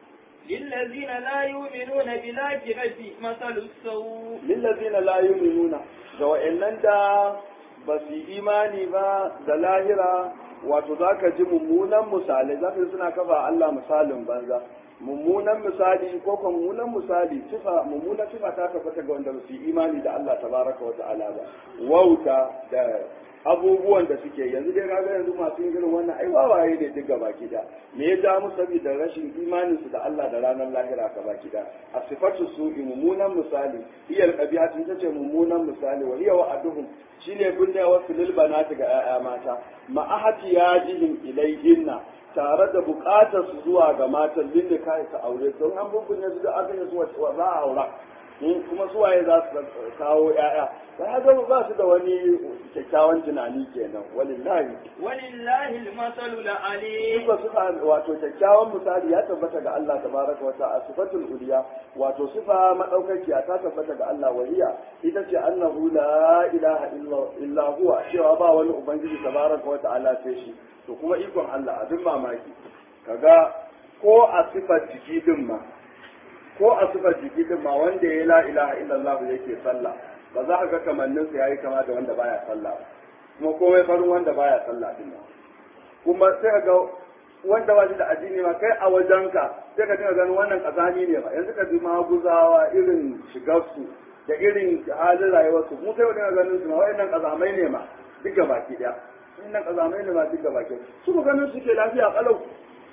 للذين لا يؤمنون بالآخرة مثل السوء للذين لا يؤمنون ga wa'annan da ba su yi imani ba da lahira wato za ka ji mummunan misalai za ka ji suna kafa Allah misalin banza mummunan misali ko kuma mummunan misali sifa mummunan sifa ta tabbata ga wanda ba su yi imani da Allah tabaraka wa ta'ala ba wauta da abubuwan da suke yanzu dai kaga yanzu masu yin irin wannan ai wawaye ne duk gaba gida me ya ja musu saboda rashin imanin su da Allah da ranar lahira gaba gida a sifatu su mummunan misali iyal qabihatun tace mummunan misali wa hiya wa'aduhum shine binne wasu lil banati ga 'ya'ya mata ma ahati yajihim ilayhinna tare da bukatar su zuwa ga matan din da kai ka aure don an bubbune su da aka yi su za a aura kuma su waye za su kawo ƴaƴa sai haka ba su da wani kyakkyawan tunani kenan walillahi walillahi almasalu alali sifa suka wato kyakkyawan misali ya tabbata ga Allah tabaraka wa ta'ala sifatul uliya wato sifa madaukakiya ta tabbata ga Allah waliya ita ce annahu la ilaha illa huwa cewa ba wani ubangiji tabaraka wa ta'ala sai shi to kuma ikon Allah abin mamaki kaga ko a sifar jiki din ma ko a sifar jiki din ma wanda ya la ilaha illallah yake sallah ba za ka ga kamannin sa yayi kama da wanda baya sallah kuma komai farin wanda baya sallah din nan kuma sai ka ga wanda ba shi da addini ma kai a wajenka sai ka dinga ganin wannan kazani ne ba yanzu ka ji maguzawa irin shigarsu da irin halin rayuwarsu mu sai dinga ganin su ma wa'annan kazamai ne ma duka baki daya wannan kazamai ne ma duka baki su ganin suke lafiya kalau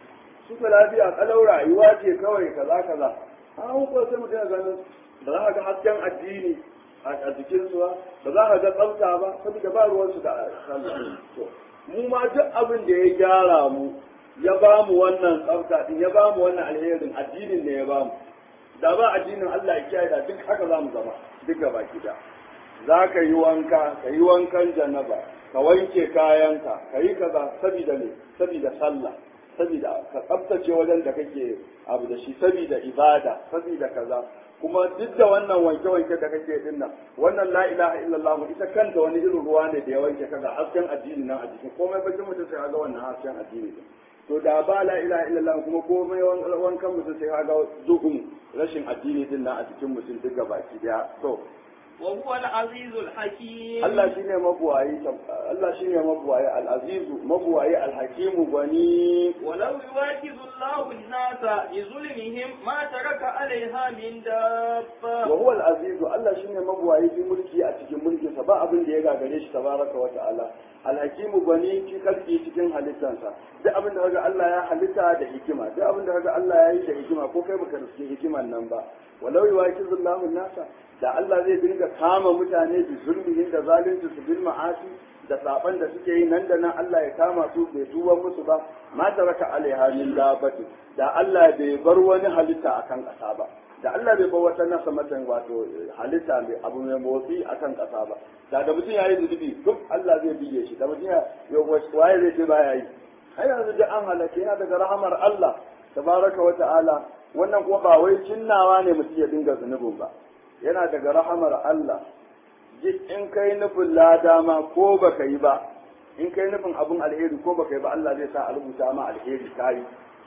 suka lafiya kalau rayuwa ce kawai kaza kaza an ko sai mutum ya ganin ba za ka ga hasken addini a jikin su ba ba za ka ga tsafta ba saboda ba ruwan su da sallah to mu ma duk abin da ya gyara mu ya ba mu wannan tsafta din ya ba mu wannan alherin addinin ne ya ba mu da ba addinin Allah ya kiyaye da duk haka za mu zama duk gaba gida za ka yi wanka ka yi wankan janaba ka wanke kayanka ka yi kaza saboda ne saboda sallah saboda ka tsaftace wajen da kake abu da shi saboda ibada saboda kaza kuma duk da wannan wanke-wanke da kake din nan wannan la ilaha illallah ita kanta wani irin ruwa ne da ya wanke kaga hasken addini nan a jikin komai bakin mutum sai ga wannan hasken addini din to da ba la ilaha illallah kuma komai wankan mutum sai ga duhun rashin addini din nan a cikin mutum duka baki daya to وهو العزيز الحكيم Allah shine mabuwayi Allah shine mabuwayi al-aziz mabuwayi al-hakim gwani ولو يواكب الله الناس بظلمهم ما ترك عليها من دابة wa huwa al-aziz Allah shine mabuwayi bi mulki a cikin mulkin sa ba abin da ya gagare shi tabaraka wa ta'ala al-hakim gwani fi kalki cikin halittansa duk abin da kaga Allah ya halitta da hikima duk abin da kaga Allah ya yi da hikima ko kai baka riske hikiman nan ba walau yuwakizu Allahu an-nasa da Allah zai dinga kama mutane da zulmihin da zalunci su bil ma'asi da saban da suke yi nan da nan Allah ya kama su bai tuba musu ba ma taraka alaiha min dabati da Allah bai bar wani halitta akan ƙasa ba da Allah bai bar wata nasa matan wato halitta mai abu mai motsi akan ƙasa ba da da mutum ya yi zunubi duk Allah zai biye shi da mutum ya waye zai ce baya yi har yanzu da an halaka yana daga rahamar Allah tabaraka wa ta'ala wannan kuma ba wai cinnawa ne mutum ya dinga zunubin ba yana daga rahamar Allah in kai nufin lada ma ko baka yi ba in kai nufin abin alheri ko baka yi ba Allah zai sa a rubuta ma alheri kai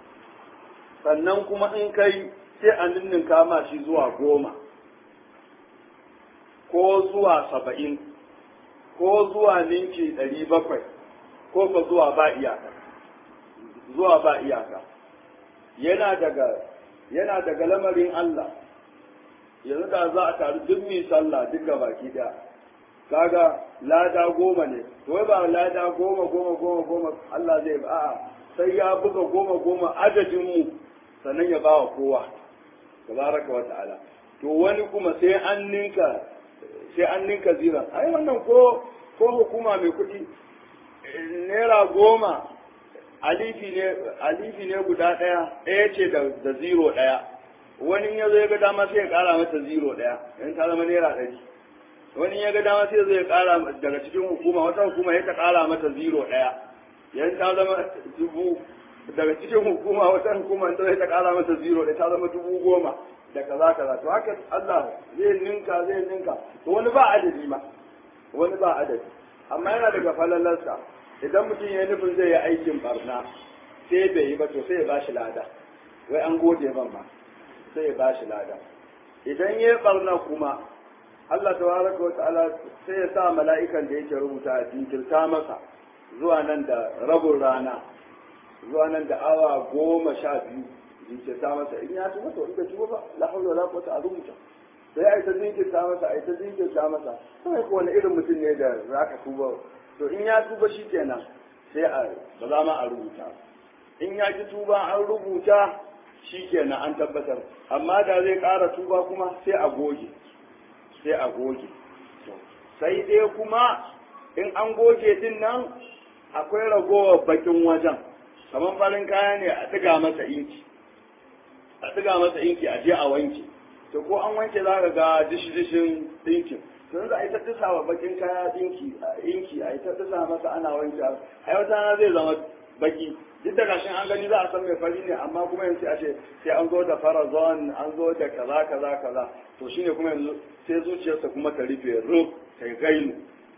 sannan kuma in kai sai a ninninka ma shi zuwa goma ko zuwa saba'in ko zuwa ninki ɗari bakwai ko ka zuwa ba iyaka zuwa ba iyaka yana daga yana daga lamarin Allah yanzu da za a taru duk mai sallah duk ga baki daya kaga lada goma ne to wai ba lada goma goma goma goma Allah zai ba a'a sai ya buga goma goma adadin mu sannan ya bawa kowa tabaraka wa ta'ala to wani kuma sai an ninka sai an ninka zira ai wannan ko ko hukuma mai kuɗi naira goma alifi ne alifi ne guda ɗaya ɗaya ce da zero ɗaya wani ya zo ya ga dama sai ya kara mata zero daya in ta zama naira ɗari wani ya ga dama sai zai kara daga cikin hukuma wata hukuma ya ta kara mata zero daya yan ta zama dubu daga cikin hukuma wata hukuma ta zai ta kara mata zero daya ta zama dubu goma da kaza kaza to haka Allah zai ninka zai ninka to wani ba adadi ma wani ba adadi amma yana daga falalarsa idan mutum ya nufin zai yi aikin barna sai bai yi ba to sai ya bashi lada wai an gode man ma sai ya ba shi lada idan ya barna kuma Allah tabaraka wa ta'ala sai ya sa mala'ikan da yake rubuta a jinkirta masa zuwa nan da rabin rana zuwa nan da awa goma sha biyu jinkirta masa in ya tuba to in bai tuba ba la hawla wala quwwata a rubuta sai ai ta jinkirta masa ai ta jinkirta masa sai ko wani irin mutum ne da zaka tuba to in ya tuba shikenan sai a ba za ma a rubuta in ya ki tuba an rubuta shi kenan an tabbatar amma da zai ƙara tuba kuma sai a goge sai a goge sai dai kuma in an goge din nan akwai ragowar bakin wajen kamar farin kaya ne a ɗiga masa inki a ɗiga masa inki a je a wanke to ko an wanke za ka ga dishi-dishin ɗinkin to za a yi ta tisa wa bakin kaya ɗinki inki a yi ta tisa masa ana wanke a wata zai zama baki duk da gashin an gani za a san mai fari ne amma kuma yanzu a ce sai an zo da farazon an zo da kaza kaza kaza to shine kuma yanzu sai zuciyarsa kuma ta rufe rub ta gainu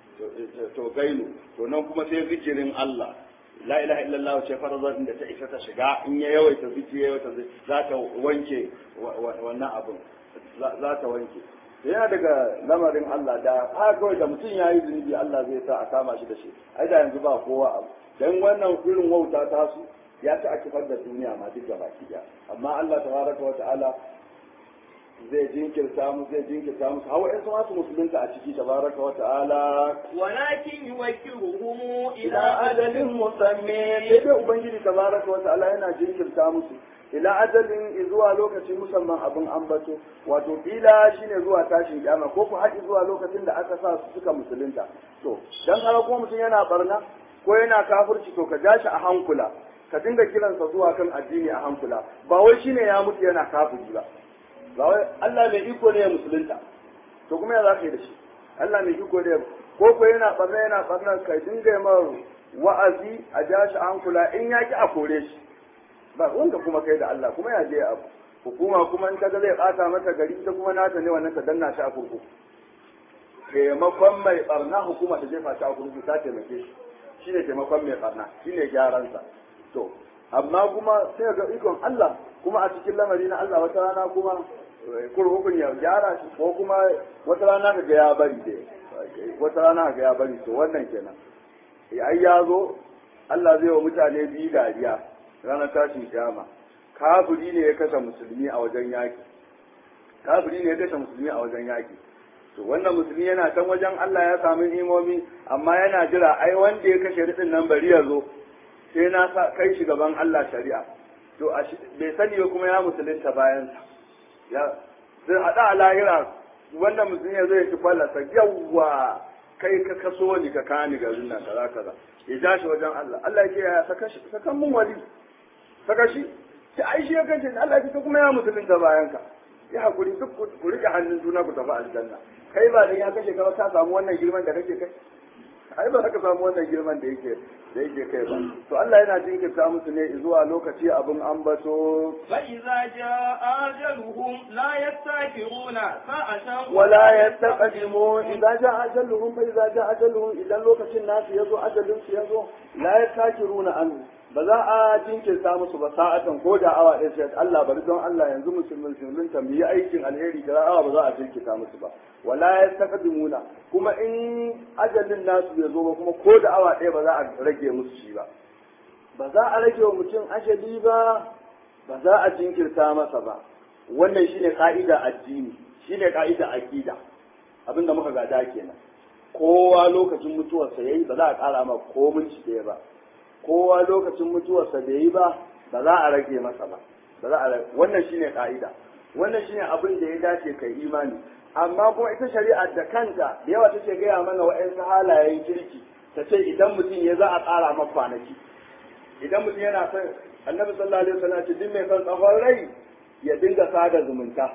to gainu to nan kuma sai zikirin Allah la ilaha illallah ce farazon da ta isa ta shiga in ya yawaita zikiri yawaita za ta wanke wannan abin za ta wanke yana daga lamarin Allah da haka kawai da mutum ya yi zunubi Allah zai sa a kama shi da shi ai da yanzu ba kowa abu dan wannan irin wauta ta su ya ci a kifar da duniya ma duk gaba ki amma Allah tabaraka wa ta'ala zai jinkirta musu zai jinkirta musu hawa in su musulunta a ciki tabaraka wa ta'ala ولكن يوكلهم إلى ila ajalin musammi sai dai ubangiji tabaraka wa ta'ala yana jinkirta musu ila ajalin zuwa lokaci musamman abin ambato wato kila shine zuwa tashin kiyama ko ku haɗi zuwa lokacin da aka sa su suka musulunta to dan haka kuma mutum yana barna ko yana kafirci to ka ja shi a hankula ka dinga kiransa zuwa kan addini a hankula ba wai shine ya mutu yana kafiri ba ba wai Allah mai iko ne ya musulunta to kuma ya za ka yi da shi Allah mai iko ne ko ko yana barna yana barna ka dinga yi mar wa'azi a ja shi a hankula in ya ki a kore shi ba wanda kuma kai da Allah kuma ya je abu hukuma kuma in kaga zai bata mata gari ta kuma nata ne wannan ta danna shi a kurkuku taimakon mai barna hukuma ta jefa shi a kurkuku ta taimake shi shine taimakon mai barna shine gyaransa to amma kuma sai ga ikon Allah kuma a cikin lamari na Allah wata rana kuma kurkukun ya gyara shi ko kuma wata rana ka ga ya bari dai wata rana ka ga ya bari to wannan kenan ai ya zo Allah zai wa mutane biyu dariya ranar tashin kiyama kafiri ne ya kashe musulmi a wajen yaki kafiri ne ya kashe musulmi a wajen yaki to wannan musulmi yana can wajen Allah ya sami imomi amma yana jira ai wanda ya kashe ridin nan bari ya zo sai na sa kai shi gaban Allah shari'a to bai sani ba kuma ya musulunta bayan sa ya sai hada a lahira wannan musulmi ya zo ya ci fallasa yawwa kai ka kaso ni ka kani garin nan kaza kaza ya ja shi wajen Allah Allah ya ce ya saka shi sakan mun wali saka shi sai ai shi ya kace Allah ya ce kuma ya musulunta bayan ka ya hakuri duk ku rike hannun juna ku tafi aljanna kai ba dan ya kashe ka ka samu wannan girman da kake kai ai ba ka samu wannan girman da yake da yake kai ba to Allah yana jinkirta musu ne zuwa lokaci abin ambato fa idza jaa ajaluhum la yastakiruna sa'atan wala yastaqdimu idza jaa ajaluhum fa idza jaa ajaluhum idan lokacin nasu yazo ajalin su yazo la yastakiruna an ba za a jinkirta musu ba sa'atan ko da awa ɗaya sai Allah bari don Allah yanzu musulmin musulmin tambayi aikin alheri da awa ba za a jinkirta musu ba wala yastaqdimuna kuma in ajalin nasu bai zo ba kuma ko da awa ɗaya ba za a rage musu shi ba ba za a rage wa mutum ajali ba ba za a jinkirta masa ba wannan shine ka'ida addini shine ka'ida aqida abinda muka gada kenan kowa lokacin mutuwarsa yayi ba za a ƙara ma ko minci ɗaya ba kowa lokacin mutuwarsa bai yi ba ba za a rage masa ba ba za a wannan shine ka'ida wannan shine abin da ya dace kai imani amma kuma ita shari'a da kanta da yawa take gaya mana wa'yansu halayen kirki ta ce idan mutum ya za a ƙara masa kwanaki idan mutum yana son annabi sallallahu alaihi wasallam ce duk mai son tsawon rai ya dinga sada zumunta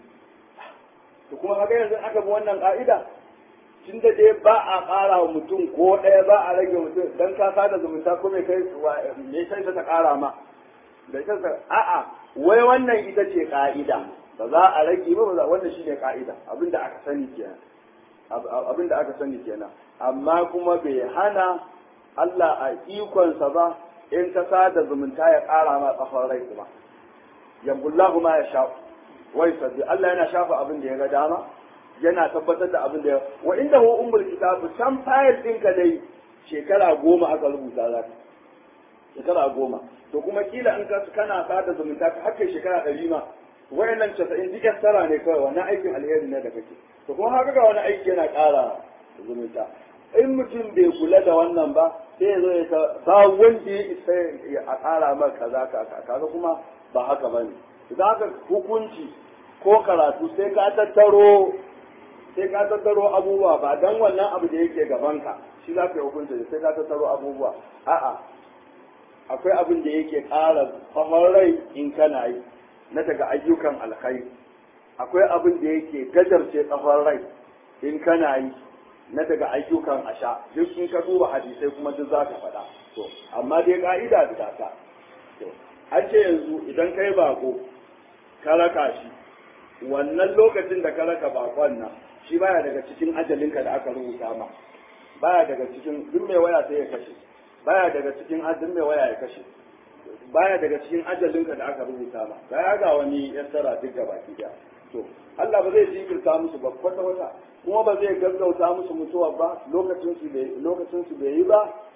to kuma haka yanzu aka bi wannan ka'ida tun da dai ba a ƙara wa mutum ko ɗaya ba a rage mutum dan ka sada zumunta ko mai kai me kai ta ƙara ma da ita a'a wai wannan ita ce ka'ida ba za a rage ba ba wannan shine ka'ida abinda aka sani kenan abinda aka sani kenan amma kuma bai hana Allah a ikonsa ba in ka sada zumunta ya ƙara ma tsafar rai kuma yambullahu ma ya sha wai sabbi Allah yana shafa abin da ya ga dama yana tabbatar da abin da ya wa inda hu ummul kitabu san fayil ɗinka dai shekara goma aka rubuta za ka shekara goma to kuma kila in ka kana sada zumunta ka hakkai shekara ɗari ma wayannan casa'in duk tara ne kawai wannan aikin alheri ne da kake to kuma haka ga wani aiki yana ƙara zumunta in mutum bai kula da wannan ba sai ya zo ya ta ba wanda ya isa a ƙara mar kaza kaga kuma ba haka ba ne idan haka hukunci ko karatu sai ka tattaro sai ka tattaro abubuwa ba dan wannan abu da yake gabanka shi za ka yi hukunci sai ka tattaro abubuwa a'a akwai abin da yake ƙara tsawon rai in kana yi na daga ayyukan alkhairi akwai abin da yake gajarce tsawon rai in kana yi na daga ayyukan asha duk in ka duba hadisai kuma duk za ka faɗa to amma dai ka'ida da ta to an ce yanzu idan kai bako ka raka shi wannan lokacin da ka raka bakon nan shi baya daga cikin ajalinka da aka rubuta ma baya daga cikin duk mai waya sai ya kashe baya daga cikin duk mai waya ya kashe baya daga cikin ajalinka da aka rubuta ma baya ga wani yassara duk gaba ki to Allah ba zai jinkirta musu ba kwata wata kuma ba zai gaggauta musu mutuwa ba lokacin su bai lokacin su bai yi ba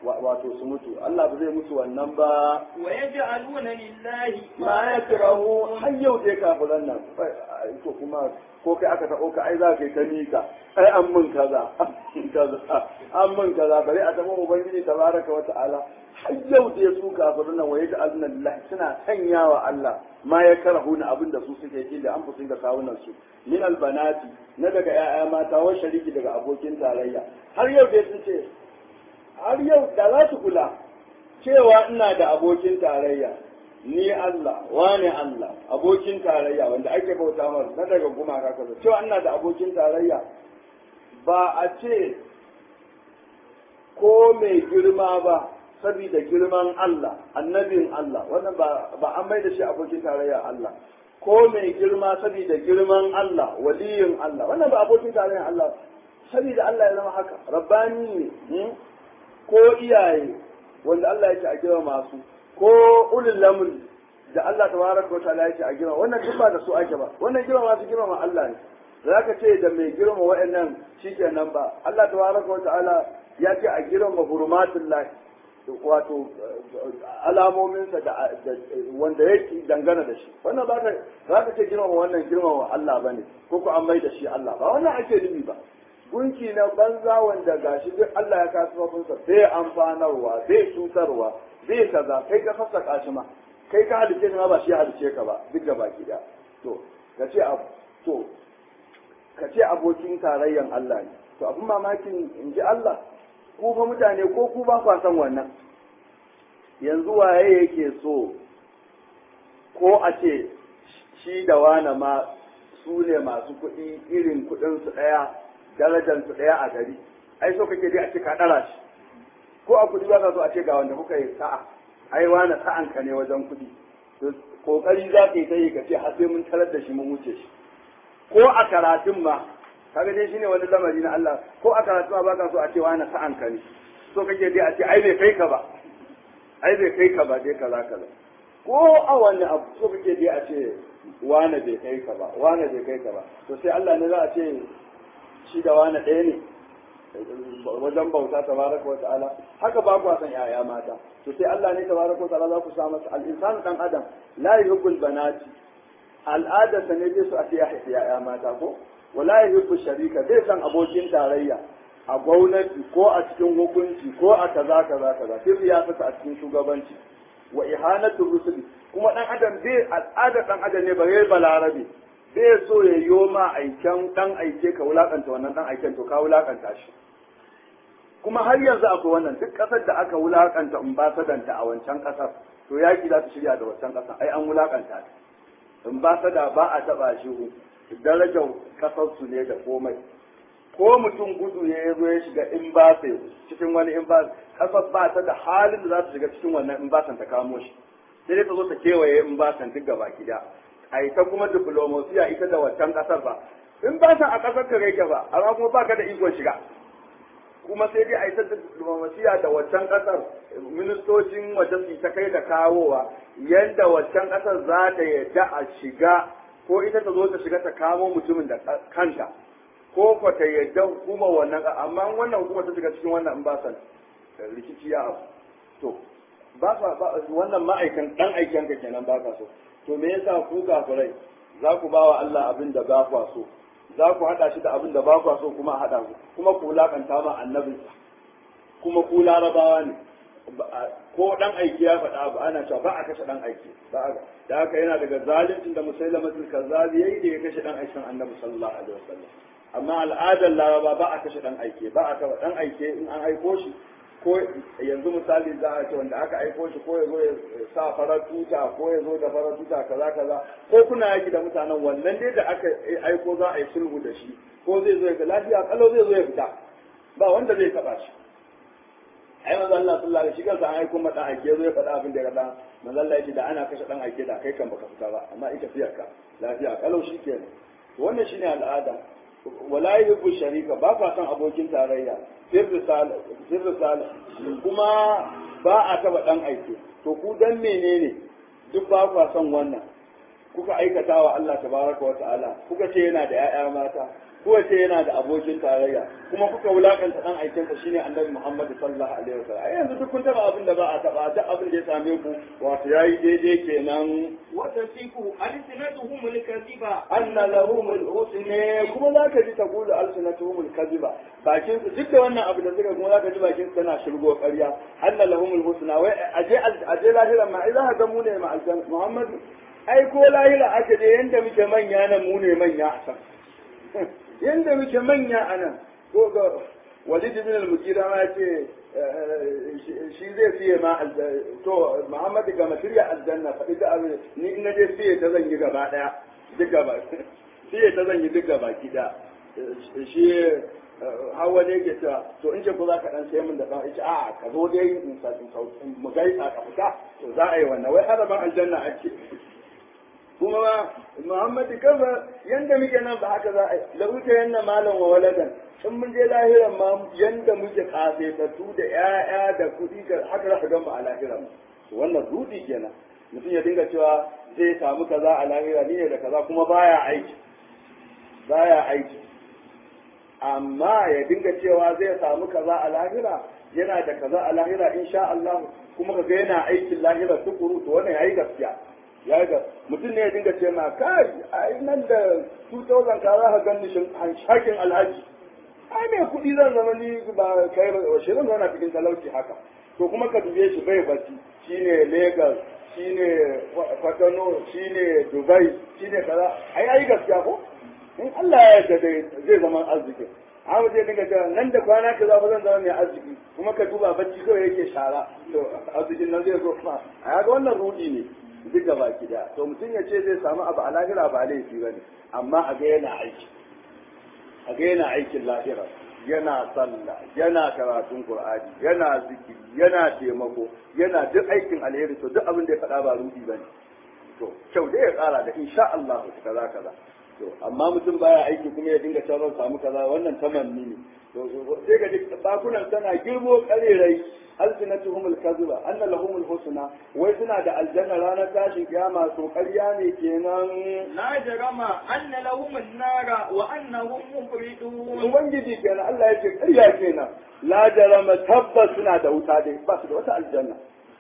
wato su mutu Allah ba zai mutu wannan ba wa yaj'aluna lillahi ma ya kirahu har yau dai kafiran nan to kuma ko kai aka taɓo ka ai za ka yi ta mika ai an mun kaza kaza an mun kaza bari a taɓa ubangiji tabaraka wa ta'ala har yau dai su kafiran nan waye ja'aluna lillahi suna sanyawa Allah ma ya karahu na abin da su suke yi da an fusin ga kawunan su min albanati na daga 'ya'ya mata wa shariki daga abokin tarayya har yau dai sun ce har yau da za su kula cewa ina da abokin tarayya ni Allah wane Allah abokin tarayya wanda ake bauta masa na daga gumaka kaza cewa ina da abokin tarayya ba a ce ko mai girma ba saboda girman Allah annabin Allah wannan ba ba an mai da shi abokin tarayya Allah ko mai girma saboda girman Allah waliyin Allah wannan ba abokin tarayya Allah saboda Allah ya zama haka rabbani ne ko iyaye wanda Allah ya ce a girma masu ko ulul lamri da Allah tabaraka wa ta'ala ya ce a girma wannan duk ba da su ake ba wannan girma masu girma ma Allah ne zaka ce da mai girma wa'annan shikenan ba Allah tabaraka wa ta'ala ya ce a girma hurmatullah wato alamominsa da wanda yake dangana da shi wannan ba ka za ka ce girma wannan girma wa Allah bane ko ko an mai da shi Allah ba wannan ake nufi ba gunki na banza wanda gashi duk Allah ya kasu mafinsa bai amfanarwa bai cutarwa bai kaza kai ka sassaka shi ma kai ka halice ma ba shi ya halice ka ba duk da baki da to ka ce to ka ce abokin tarayyan Allah ne to abin mamakin in ji Allah ku fa mutane ko ku ba kwa san wannan yanzu waye yake so ko a ce shi da wane ma su ne masu kuɗi irin kuɗinsu ɗaya darajansu ɗaya a gari ai so kake dai a ce ka ɗara shi ko a kuɗi ba ka so a ce ga wanda kuka yi sa'a ai wane sa'an ka ne wajen kuɗi to kokari za ka yi ta yi ka ce har sai mun tarar da shi mun wuce shi ko a karatun ma kaga dai shine wani lamari na Allah ko a karatun ma baka so a ce wane sa'an ka ne so kake dai a ce ai bai kai ka ba ai bai kai ka ba dai kaza kaza ko a wani abu so kake dai a ce wane bai kai ka ba wane bai kai ka ba to sai Allah ne za a ce shi da wane ɗaya ne wajen bauta tabaraka wa ta'ala haka ba ku san yaya mata to sai Allah ne tabaraka wa ta'ala za ku sa masa al-insanu dan adam la yuhibbul banati al'ada sa ne su a ce ya haifi yaya mata ko wala yuhibbu sharika bai san abokin tarayya a gwamnati ko a cikin hukunci ko a kaza kaza kaza sai ya fita a cikin shugabanci wa ihanatu rusuli kuma dan adam bai al'ada dan adam ne bare balarabe bai so ya yi ma aiken dan aike ka wulakanta wannan dan aiken to ka wulakanta shi kuma har yanzu akwai wannan duk kasar da aka wulakanta ambasadanta a wancan kasar to yaki za su shirya da wancan kasar ai an wulakanta ta ambasada ba a taba shi darajar kasar su ne da komai ko mutum gudu ya zo ya shiga in ba cikin wani in ba kasar ba ta da halin da za su shiga cikin wannan in ba ta kamo shi sai dai ta zo ta kewaye in ba duk gaba gida a ita kuma diplomasiya ita da wancan kasar ba in ba a kasar ka rike ba amma kuma baka da ikon shiga kuma sai dai a ita da diplomasiya da wancan kasar ministocin waje su ta kai da kawowa yadda wancan kasar za ta yadda a shiga ko ita ta zo ta shiga ta kamo mutumin da kanta ko ko ta yadda hukuma wannan amma wannan hukuma ta shiga cikin wannan in ba san rikici ya abu to ba wannan ma'aikan dan aikin ka kenan ba ka so to me yasa ku kafirai za ku ba wa Allah abin da ba kwa so za ku haɗa shi da abin da ba kwa so kuma a haɗa ku kuma ku wulaƙanta ma annabinsa kuma ku larabawa ne ko dan aiki ya faɗa abu ana cewa ba a kashe dan aiki ba a da haka yana daga zaluncin da musailamatul kazzabi yayi da ya kashe dan aikin annabi sallallahu alaihi wasallam amma al'adar laraba ba a kashe dan aike ba a kaba dan aike in an aiko shi ko yanzu misali za a ce wanda aka aiko shi ko ya zo ya sa farar tuta ko ya zo da farar tuta kaza kaza ko kuna yaki da mutanen wannan dai da aka aiko za a yi sulhu da shi ko zai zo ya ga lafiya kalau zai zo ya fita ba wanda zai taba shi ai manzo Allah sallallahu alaihi wasallam shi an aiko mata aike zo ya faɗa abin da ya ga manzo Allah yake da ana kashe dan aike da kai kan baka fita ba amma ita fiyarka lafiya kalau shi kenan wannan shine al'ada wala yuhibbu sharika ba ka san abokin tarayya sirri sala kuma ba a taba dan aike to ku dan menene duk ba ku san wannan kuka aikata wa Allah tabaraka wa ta'ala kuka ce yana da ƴaƴa mata kowace yana da abokin tarayya kuma kuka wulakanta dan aikinsa shine annabi Muhammad sallallahu alaihi wasallam ai yanzu duk kun taba abin da ba a taba duk abin da ya same ku wato yayi daidai kenan وتصف ألسنتهم الكذب anna lahumul husna kuma zaka ji taqulu alsanatuhumul kadhiba bakin su duk da wannan abu da suka kuma zaka ji bakin su tana shirgo ƙarya anna lahumul husna wai aje aje lahira ma idan haka mu ne ma aljan Muhammad ai ko lahira aka je yanda muke manya nan mu ne manya a can yanda muke manya a nan ko ga walid bin al-mugira ma ce shi zai fiye ma to Muhammad ga mashriya aljanna faɗi da abin ni in naje fiye ta zan yi gaba daya duk gaba fiye ta zan yi duk gaba kida shi hawa ne ke cewa to in ce ko za ka dan sai min da dan ita a ka zo dai in sa in sauki mu gaisa ka fita to za a yi wannan wai haraban aljanna ake kuma ma Muhammad kafa yanda muke nan ba haka za a yi la uta yanna malam wa waladan in mun je lahiran ma yanda muke kafetattu da ƴaƴa da kuɗi da haka za ka gan mu a lahiran mu to wannan rudi kenan mutum ya dinga cewa zai samu kaza a lahira ni ne da kaza kuma baya aiki baya aiki amma ya dinga cewa zai samu kaza a lahira yana da kaza a lahira insha Allah kuma ka ga yana aikin lahira tukuru to wannan yayi gaskiya ya ga mutum ne ya dinga ce ma kai ai nan da 2000 ka za ka gani shin hakin alhaji ai mai kuɗi zan zama ni ba kai ba shirin zana cikin talauci haka to kuma ka dube shi bai bacci shine Lagos shine Kwatano shine Dubai shine kaza ai ai gaskiya ko in Allah ya yarda dai zai zama arziki amma zai dinga cewa nan da kwana ka za zan zama mai arziki kuma ka duba bacci kawai yake shara to arzikin nan zai zo kuma a ga wannan rudi ne duk da baki da to mutum ya ce zai samu abu a lahira ba laifi bane amma a ga yana aiki a ga yana aikin lahira yana sallah yana karatun qur'ani yana zikiri yana taimako yana duk aikin alheri to duk abin da ya faɗa ba rudi bane to kyau dai ya tsara da insha Allah kaza kaza to amma mutum baya aiki kuma ya dinga cewa samu kaza wannan tamanni ne to sai ga duk bakunan tana girbo karerai alsinatuhum alkaziba anna lahum alhusna wai suna da aljanna ranar tashin kiyama to ƙarya ne kenan لا جرم أن لهم النار وأنهم مفردون ubangiji kenan Allah ya ce ƙarya kenan la jarama tabbas suna da wuta dai ba su da wata aljanna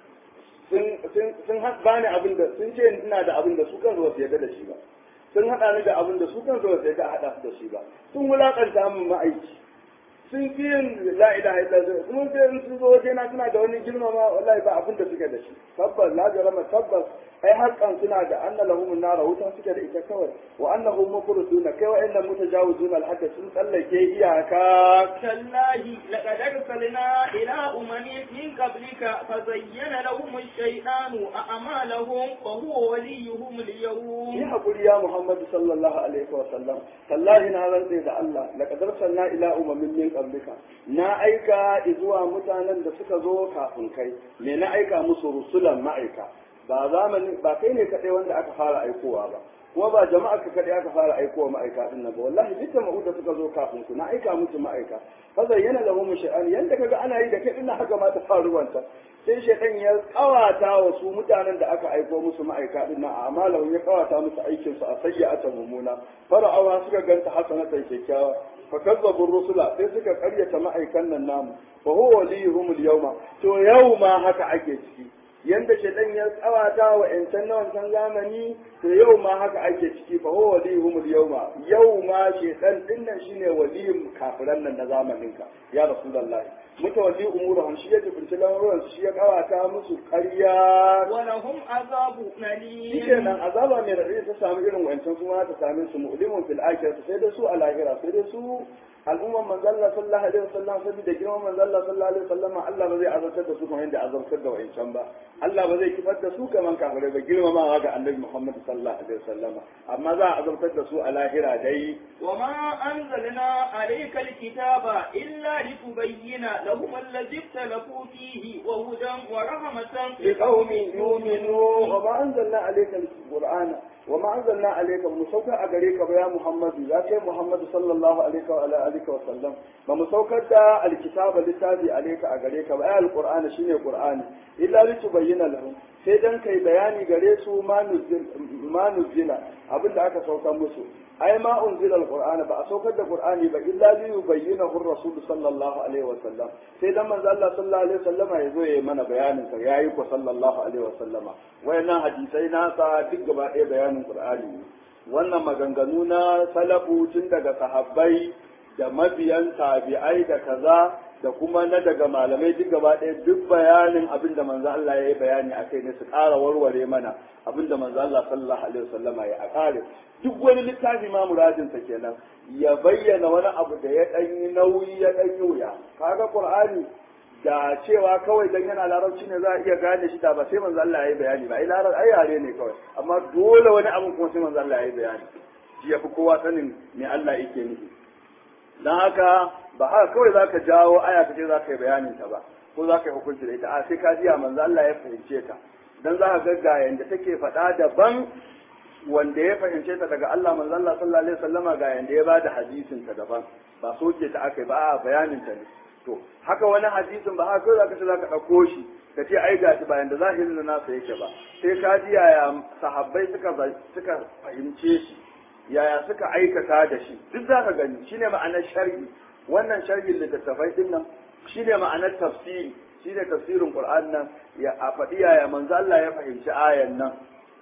sun sun sun bani abin da sun ce ina da abin da su kan su yarda da shi ba sun haɗa ni da abin da su kan su yarda a haɗa su da shi ba sun wulaƙanta min ma'aiki sun fi yin la ilaha illallah kuma sai in sun zo waje na suna da wani girmama wallahi ba abin da suke da shi tabbas la jarama tabbas ai haƙƙan suna da anna lahum nara wuta suke da ita kawai wa annahum mufriduna kai wa inna mutajawizuna al sun tsallake iyaka تالله لقد أرسلنا إلى أمم من قبلك فزين لهم الشيطان أعمالهم وهو وليهم yi اليوم haƙuri ya Muhammadu sallallahu alaihi wa sallam tallahi na rantse da Allah laqad arsalna ila umamin min qablika na aika zuwa mutanen da suka zo kafin kai me na aika musu rusulan ma'aika ba zamani ba kai ne kadai wanda aka fara aikowa ba kuma ba jama'a ka kadai aka fara aikowa ma'aika din nan ba wallahi duk jama'u da suka zo kafin ku na aika musu ma'aika fa zayyana lahum shay'an yanda kaga ana yi da kai din haka ma ta faru wanta sai shaytan ya kawata wa su mutanen da aka aiko musu ma'aika din nan amma ya kawata musu aikin su a sayyi'atan mumuna fara'awa suka ganta hasanatan kyakkyawa fa kazzabu rusula sai suka karyata ma'aikan nan namu fa huwa waliyuhum al-yawma to yau ma haka ake ciki yanda shaitan ya tsawata wa ƴancan na wancan zamani to yau ma haka ake ciki fa huwa waliyuhum al-yawma yau ma shaitan din nan shine waliyin kafiran nan na zamanin ka ya rasulullahi mutawalli umuruhum shi ya jibinci lamuran shi ya kawata musu ƙarya ولهم عذاب shi أليم kenan azaba mai raɗaɗi ta samu irin wancan su ma ta same su mu'limun fil akhirati sai da su a lahira sai da su al'umman manzo Allah sallallahu alaihi wasallam saboda girman manzo Allah sallallahu alaihi wasallam Allah ba zai azabtar da su kamar yadda azabtar da wancan ba Allah ba zai kifar da su kamar kafirai ba girmamawa ga Annabi Muhammad sallallahu alaihi wasallam amma za a azabtar da su a lahira dai وما أنزلنا عليك الكتاب إلا لتبين لهم الذي اختلفوا فيه وهدى ورحمة لقوم يؤمنون وما أنزلنا عليك alqur'ana wa ma anzalna alayka mu sauka a gare ka ba ya muhammadu ya kai muhammadu sallallahu alaihi wa ala alihi wa sallam ba mu saukar da alkitaba littafi alayka a gare ka ba ya alqur'ana shine qur'ani illa litubayyana lahum sai dan kai bayani gare su ma nuzil ma nuzila abinda aka saukar musu ai ma unzila alqur'ana ba a saukar da qur'ani ba illa li yubayyinahu ar-rasul sallallahu alaihi wa sallam sai dan manzo Allah sallallahu alaihi wa sallama yazo yayi mana bayanin sa yayi ko sallallahu alaihi wa sallama wayannan hadisai na sa duk gaba ɗaya bayanin qur'ani ne wannan maganganu na salafu tun daga sahabbai da mabiyan tabi'ai da kaza da kuma na daga malamai duk gaba ɗaya duk bayanin abin da manzo Allah ya yi bayani a kai ne su ƙara warware mana abin da manzo Allah sallallahu alaihi wasallama ya a ƙare duk wani littafi ma muradin sa kenan ya bayyana wani abu da ya ɗan yi nauyi ya ɗan yi wuya kaga Qur'ani da cewa kawai dan yana larabci ne za a iya gane shi da ba sai manzo Allah ya yi bayani ba ai larabci ai yare ne kawai amma dole wani abu kuma sai manzo Allah ya yi bayani shi yafi kowa sanin me Allah yake nufi dan haka ba haka kawai za ka jawo aya ka ce za ka yi bayanin ta ba ko za ka yi hukunci da ita a sai ka jiya manzo Allah ya fahimce ta dan za ka ga ga yanda take faɗa daban wanda ya fahimce ta daga Allah manzo Allah sallallahu alaihi wasallama ga yanda ya bada hadisin ta daban ba soke ta aka yi ba a bayanin ta ne to haka wani hadisin ba haka kawai za ka ce za ka ɗauko shi ka ce ai ga shi bayan da zahirin nasa yake ba sai ka ji yaya sahabbai suka suka fahimce shi yaya suka aikata da shi duk za ka gani shine ma'anar sharhi wannan sharhin littattafai din nan shine ma'anar tafsiri shine tafsirin Qur'an nan ya a faɗi yaya manzo Allah ya fahimci ayan nan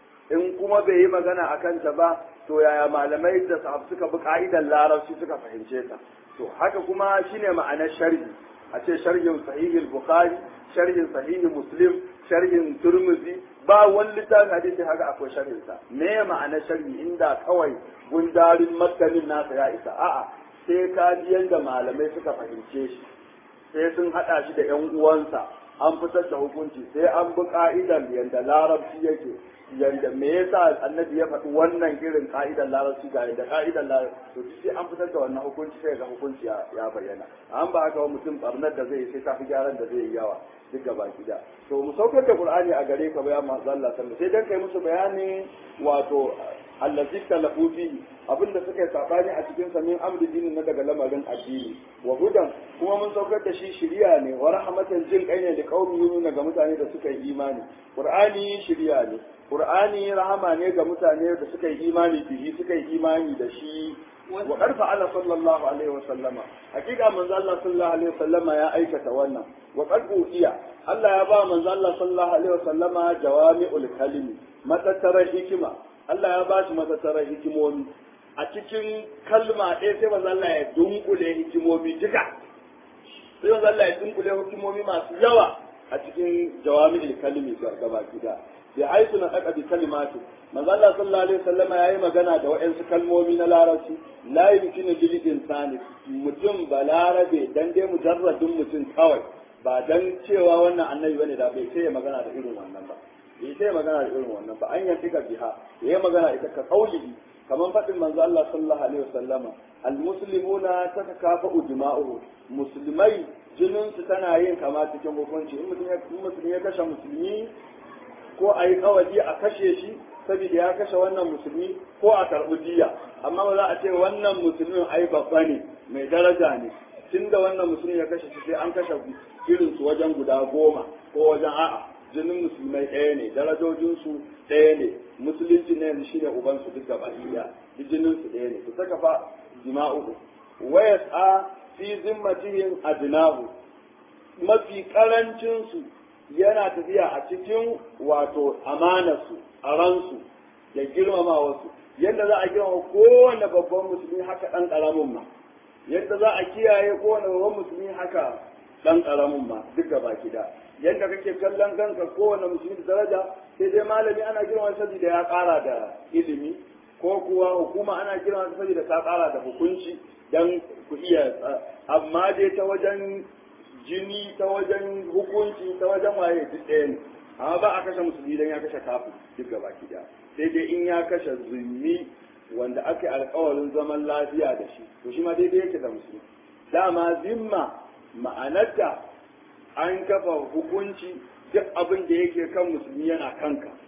in kuma bai yi magana akan ta ba to yaya malamai da sahab suka bi ka'idar larabci suka fahimce ta to haka kuma shine ma'anar sharhi a ce sharhin sahih bukhari sharhin sahih muslim sharhin turmuzi ba wani littafin hadisi haka akwai sharhin sa me ma'anar sharhi inda kawai gundarin matanin nasa ya isa a'a sai ka ji yadda malamai suka fahimce shi sai sun haɗa shi da 'yan uwansa an fitar da hukunci sai an bi ka'idan yadda larabci yake yadda me yasa annabi ya faɗi wannan irin ka'idan larabci ga yadda ka'idan larabci to sai an fitar da wannan hukunci sai ga hukunci ya bayyana an ba haka mutum barnar da zai yi sai ta fi gyaran da zai yi yawa duk gaba gida to mu saukar da qur'ani a gare ka bayan manzo Allah sallallahu sai dan kai musu bayani wato allazi talafu fihi abinda suka yi sabani a cikin sa min amri dinin na daga lamarin addini wa hudan kuma mun saukar da shi shiriya ne wa rahmatan jin kai ne da qaumi yununa ga mutane da suka yi imani qur'ani shiriya ne qur'ani rahama ne ga mutane da suka yi imani bihi suka yi imani da shi wa karfa ala sallallahu alaihi wa sallama hakika manzo Allah sallallahu alaihi wa sallama ya aikata wannan wa qad uhiya Allah ya ba manzo Allah sallallahu alaihi wa sallama jawami'ul kalimi matattarar hikima Allah ya ba shi matattarar hikimomi a cikin kalma ɗaya sai manzo Allah ya dunkule hikimomi duka sai manzo Allah ya dunkule hikimomi masu yawa a cikin jawami'ul kalimi gaba gida bi haitu na daka bi kalimatu manzo Allah sallallahu alaihi wasallam yayi magana da waɗansu kalmomi na larabci la yumkinu lil insani mutum balarabe dan dai mujarradin mutum kawai ba dan cewa wannan annabi bane da bai sai magana da irin wannan ba bai sai magana da irin wannan ba an yantika biha yayi magana ita ka kaulihi kaman faɗin manzo Allah sallallahu alaihi wasallama almuslimuna tatakafa'u dima'uhum musulmai jinin su tana yin kama cikin hukunci in mutum ya musulmi ya kashe musulmi ko a yi kawali a kashe shi saboda ya kashe wannan musulmi ko a karɓi diya amma ba za a ce wannan musulmin ai babba ne mai daraja ne tun da wannan musulmi ya kashe shi sai an kashe irin su wajen guda goma ko wajen a'a jinin musulmai ɗaya ne darajojinsu ɗaya ne musulunci ne yanzu shine ubansu duk gaba ɗaya duk jinin su ɗaya ne su saka fa jima'uhu waya a fi zimmatihim adnahu mafi karancin su yana tafiya a cikin wato amanarsu a ransu da girmama wasu yadda za a girmama kowane babban musulmi haka ɗan ƙaramin ma yadda za a kiyaye kowane babban musulmi haka ɗan ƙaramin ma duk gaba gida yadda kake kallon kanka kowane musulmi da daraja sai dai malami ana girmama saboda ya ƙara da ilimi ko kuwa hukuma ana girmama saboda ta ƙara da hukunci dan ku iya amma dai ta wajen jini ta wajen hukunci ta wajen waye duk ɗaya ne amma ba a kashe musulmi dan ya kashe kafin duk gaba ɗaya sai dai in ya kashe zulmi wanda aka yi alkawarin zaman lafiya da shi to shi ma daidai yake da musulmi dama zimma ma'anarta an kafa hukunci duk abin da yake kan musulmi yana kanka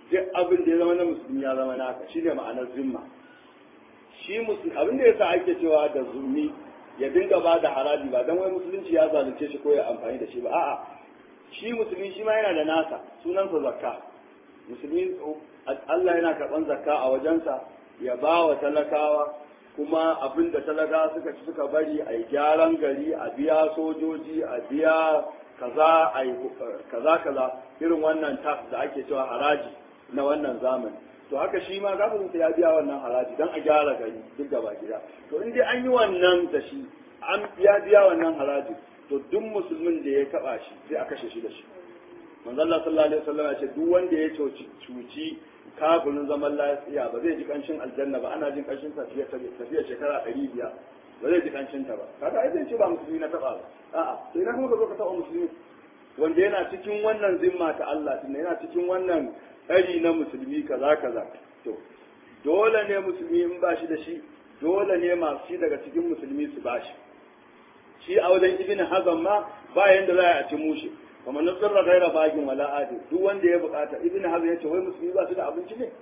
duk abin da ya zama na musulmi ya zama naka shine ma'anar zimma shi musulmi abin da yasa ake cewa da zulmi ya dinga ba da haraji ba dan wai musulunci ya zalunce shi ko ya amfani da shi ba a'a shi musulmi shi ma yana da nasa sunansa zakka musulmi Allah yana karɓan zakka a wajensa ya ba wa talakawa kuma abin da talakawa suka ci suka bari a yi gyaran gari a biya sojoji a biya kaza a yi kaza kaza irin wannan tax da ake cewa haraji na wannan zamani to haka shi ma gafarinsa ya biya wannan haraji don a gyara gari duk gaba gida to in dai an yi wannan da shi an ya biya wannan haraji to duk musulmin da ya taba shi sai a kashe shi da shi manzo Allah sallallahu alaihi wasallam ya ce duk wanda ya cuci cuci kafirin zaman lafiya ba zai ji kanshin aljanna ba ana jin kanshin tafiya tafiya shekara 500 ba zai ji kanshin ta ba kaga ai zai ce ba musulmi na taba ba a'a sai na kuma ka zo ka taba musulmi wanda yana cikin wannan zimma ta Allah din yana cikin wannan tsari na musulmi kaza kaza to dole ne musulmi in ba shi da shi dole ne masu shi daga cikin musulmi su ba shi shi a wajen ibn hazan ma ba yanda za a ci mushi kamar na tsirra gaira bagin wala adi duk wanda ya bukata ibn hazan ya ce wai musulmi ba su da abinci ne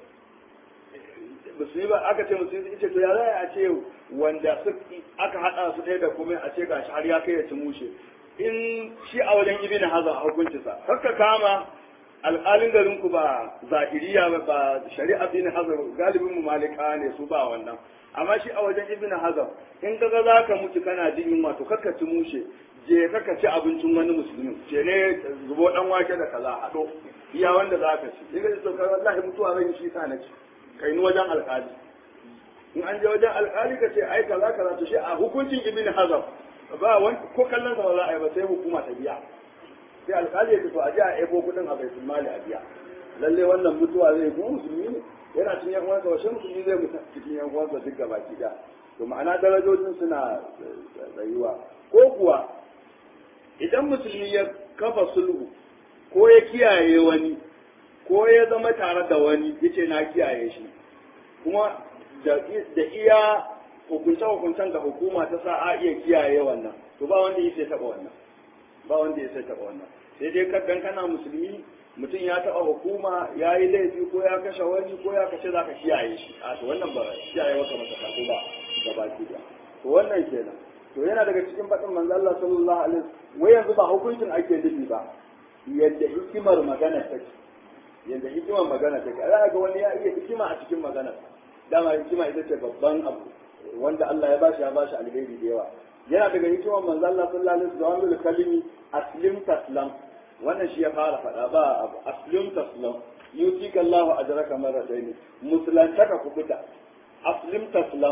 musulmi ba aka ce musulmi ce to ya za a ce wanda aka hada su ɗaya da kuma a ce gashi har ya kai ya ci mushe in shi a wajen ibn hazan a hukuncinsa kakka kama alƙalin garin ku ba zahiriya ba ba shari'a bin hazar galibin mu malika ne su ba wannan amma shi a wajen ibn hazar in kaga za ka mutu kana jin yunwa to kakka ci mushe je kakka ci abincin wani musulmi ce ne zubo dan wake da kaza hado iya wanda za ka ci in ka ji saukar wallahi mutuwa zan yi shi sa na ci kai ni wajen alƙali in an je wajen alƙali ka ce ai kaza kaza to shi a hukuncin ibn hazar ba wani ko kallon sa ba za a yi ba sai hukuma ta biya sai alkali ya fito a ji a ebo kudin a baitul mali a biya lalle wannan mutuwa zai kuma musulmi ne yana cikin yan uwansa washe musulmi zai mutu cikin yan uwansa duk gaba ki da to ma'ana darajojin suna tsayuwa ko kuwa idan musulmi ya kafa sulhu ko ya kiyaye wani ko ya zama tare da wani yace na kiyaye shi kuma da iya hukunce-hukuncen da hukuma ta sa a iya kiyaye wannan to ba wanda ya sai taɓa wannan ba wanda ya sai taɓa wannan sai dai kaddan kana musulmi mutum ya taɓa hukuma ya yi laifi ko ya kashe wani ko ya kashe za ka kiyaye shi a to wannan ba kiyaye maka masa kako ba ga baki da to wannan kenan to yana daga cikin faɗin manzo Allah sallallahu alaihi wasallam wai yanzu ba hukuncin ake nufi ba yadda hikimar magana take yadda hikimar magana take za ga wani ya iya hikima a cikin magana dama hikima ita ce babban abu wanda Allah ya bashi ya bashi alheri da yawa yana daga hikimar manzo Allah sallallahu alaihi wasallam kalimi aslim taslam wannan shi ya fara faɗa ba abu aslim taslam yutika Allahu ajraka marratayn musulantaka ku fita aslim taslam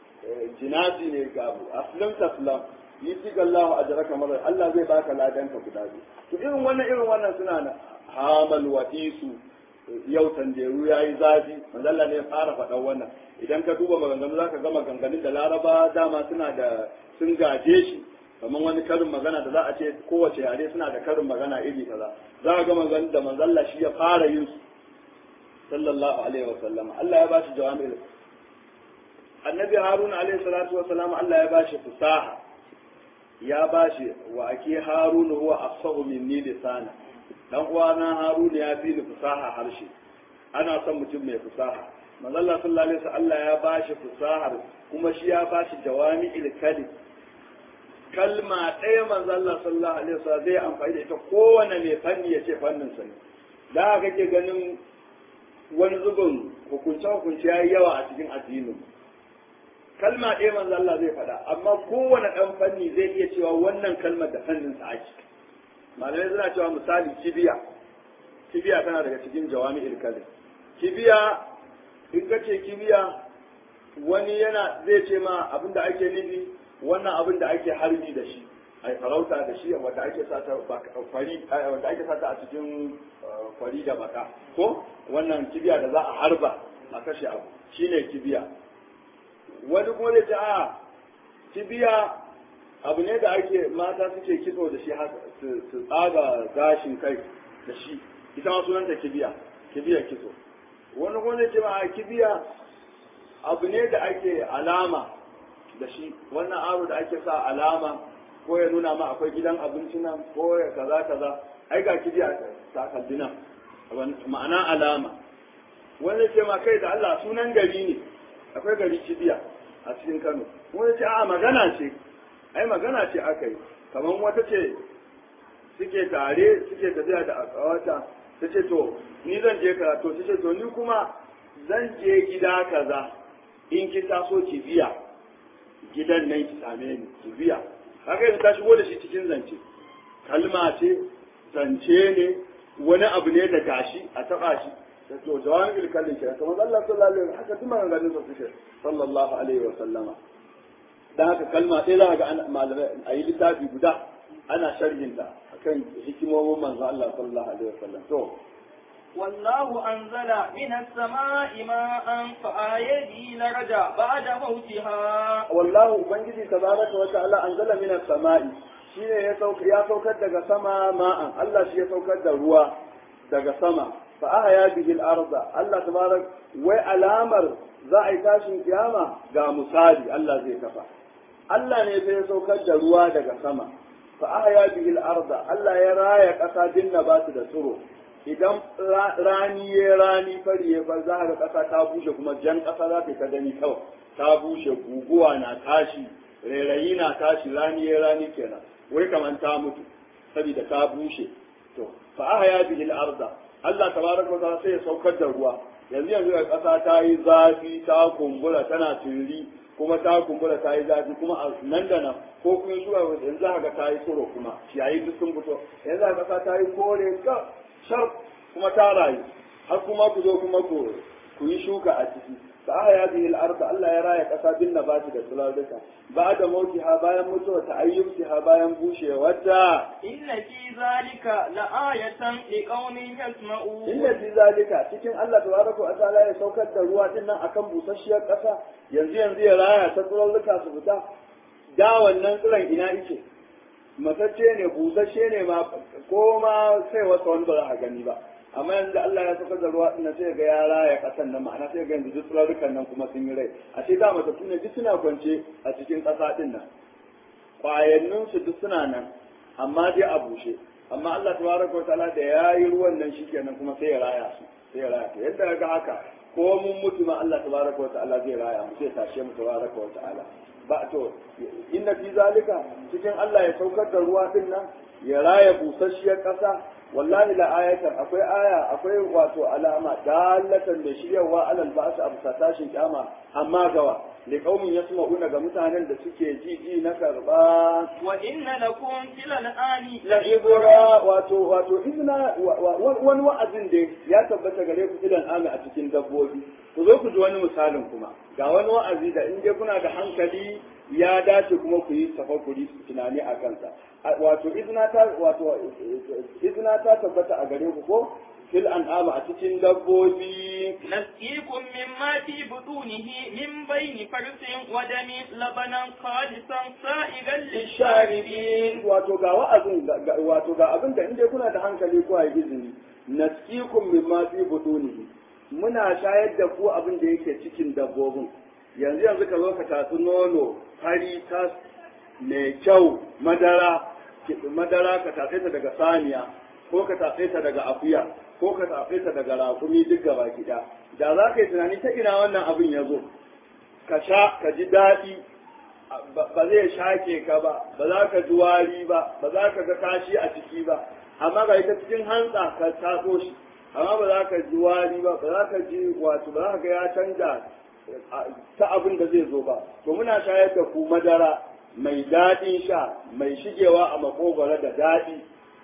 jinazi ne ga abu aslim taslam yutika Allahu ajraka marratayn Allah zai baka ladanka guda biyu to irin wannan irin wannan suna na hamal watisu yau tanjeru ya yi zafi manzo Allah ne ya fara faɗan wannan idan ka duba maganganu za ka ga maganganun da laraba dama suna da sun gaje shi kamar wani karin magana da za a ce kowace yare suna da karin magana iri kaza za ka ga maganganun da manzo Allah shi ya fara yin su sallallahu alaihi wa sallam Allah ya ba shi jawami'ul annabi haruna alaihi salatu wa salam Allah ya ba shi fusaha ya ba shi wa ake haruna huwa afsahu minni lisana dan uwana haruna ya fi ni fusaha harshe ana son mutum mai fusaha manzo Allah sallallahu alaihi wasallam Allah ya bashi fusahar kuma shi ya bashi jawami'il kalim kalma ɗaya manzo Allah sallallahu alaihi wasallam zai amfani da ita kowane mai fanni ya ce fannin sa ne da kake ganin wani zubin hukunce hukunce yayi yawa a cikin addinin kalma ɗaya manzo Allah zai faɗa amma kowane ɗan fanni zai iya cewa wannan kalmar da fannin sa ake malamai suna cewa misali kibiya kibiya tana daga cikin jawami'il kalim kibiya in ka ce kibiya wani yana zai ce ma abin da ake nufi wannan abin da ake harbi da shi ai farauta da shi wanda ake sata fari wanda ake sata a cikin fari da baka ko wannan kibiya da za a harba a kashe abu shine kibiya wani kuma zai ce a kibiya abu ne da ake mata suke kitso da shi su tsaga gashin kai da shi ita ma sunanta kibiya kibiya kitso wani kuma zai ce ma a kibiya abu ne da ake alama da shi wannan aro da ake sa alama ko ya nuna ma akwai gidan abinci nan ko ya kaza kaza ai ga kibiya ta kalli nan ma'ana alama wani ce ma kai da Allah sunan gari ne akwai gari cibiya a cikin Kano wani ce a magana ce ai magana ce aka yi kamar wata ce suke tare suke tafiya da akawata ta ce to ni zan je karatu ta ce to ni kuma zan je gida kaza in ki taso ki biya gidan nan ki same ni ki biya haka yanzu ta shigo da shi cikin zance kalma ce zance ne wani abu ne da gashi a taba shi da to jawan ilkallin kira kamar Allah sallallahu alaihi wasallam haka tuma ganin sa suke sallallahu alaihi wasallama dan haka kalma sai za ga malamai a yi littafi guda ana sharhin ta akan hikimomin manzo Allah sallallahu alaihi wasallam to والله أنزل من السماء ماء فآيه به لرجع بعد موتها والله ubangiji tabaraka wa ta'ala anzala min as-sama'i shine ya sauka ya saukar daga sama ma'an Allah shi ya saukar da ruwa daga sama fa ahya bihi al-arda Allah tabarak wai alamar za a yi tashin kiyama ga misali Allah zai kafa Allah ne sai ya saukar da ruwa daga sama fa ahya bihi al-arda Allah ya raya kasa dinna ba su da tsiro idan rani ya rani fari ya far za ga ƙasa ta bushe kuma jan ƙasa za ta gani kawai ta bushe guguwa na tashi rairayi na tashi rani ya rani kenan wai kamar ta mutu saboda ta bushe to fa ahya bihi al-arda Allah tabaraka wa ta'ala sai ya saukar da ruwa yanzu yanzu ga ƙasa ta yi zafi ta kumbura tana turi kuma ta kumbura ta yi zafi kuma a nan da nan ko kun shuka yanzu za ga ta yi tsoro kuma ciyayi duk sun fito yanzu ga ƙasa ta yi kore ka shar kuma ta rayu har kuma ku zo kuma ku ku yi shuka a ciki fa ahya bihi al-ardh Allah ya raya kasa bin nabati da sulalluka ba da mautiha bayan mutuwa ta ayyukiha bayan bushewarta inna fi zalika la'ayatan liqaumin yasma'un inda fi zalika cikin Allah tabaraka wa ta'ala ya saukar da ruwa din nan akan busasshiyar kasa yanzu yanzu ya raya ta sulalluka su fita da wannan tsiron ina yake matacce ne busasshe ne ma ko ma sai wasa wani ba za a gani ba amma yanzu Allah ya saka da ruwa dinnan sai ga ya raya kasan nan ma'ana sai ga yanzu duk tsarurrukan nan kuma sun yi rai a ce da matattu ne duk suna kwance a cikin ƙasa din nan kwayannin su duk suna nan amma dai a bushe amma Allah tabaraka wa ta'ala da yayi ruwan nan shikenan kuma sai ya raya su sai ya raya yadda ga haka ko mun mutu ma Allah tabaraka wa ta'ala zai raya mu sai tashe mu tabaraka wa ta'ala ba to inna fi zalika cikin Allah ya saukar da ruwa din nan ya raya busasshiyar ƙasa wallahi la ayatan akwai aya akwai wato alama dalatan da shiryawa alal ba'sa abu tashin kyama amma gawa li qaumin yasma'una ga mutanen da suke ji ji na karba wa inna lakum fil an'ami la ibra wato wato izna wani wa'azin da ya tabbata gare ku filan ami a cikin dabbobi ku zo ku ji wani misalin kuma ga wani wa'azi da in dai kuna da hankali ya dace kuma ku yi tafakuri tunani a kansa wato izna ta wato izna ta tabbata a gare ku ko fil an'am a cikin dabbobi نسقيكم مما في بطونه من بين فرس ودم لبنا خالصا سائغا للشاربين wato ga wa'azin wato ga abin da inda kuna da hankali ko ayi izini nasqikum mimma fi butunihi muna shayar da ku abin da yake cikin dabbobin yanzu yanzu ka zo ka tatsi nono fari tas mai kyau madara madara ka tatse ta daga saniya ko ka tatse ta daga akuya ko ka tatse ta daga rakumi duk gaba gida da za ka yi tunani ta ina wannan abin ya zo ka sha ka ji daɗi ba zai shake ka ba ba za ka ji wari ba ba za ka ga kashi a ciki ba amma ga ita cikin hantsa ka taso shi amma ba za ka ji wari ba ba za ka ji wato ba za ka ga ya canja ta abin da zai zo ba to muna shayar da ku madara mai daɗin sha mai shigewa a makogwara da daɗi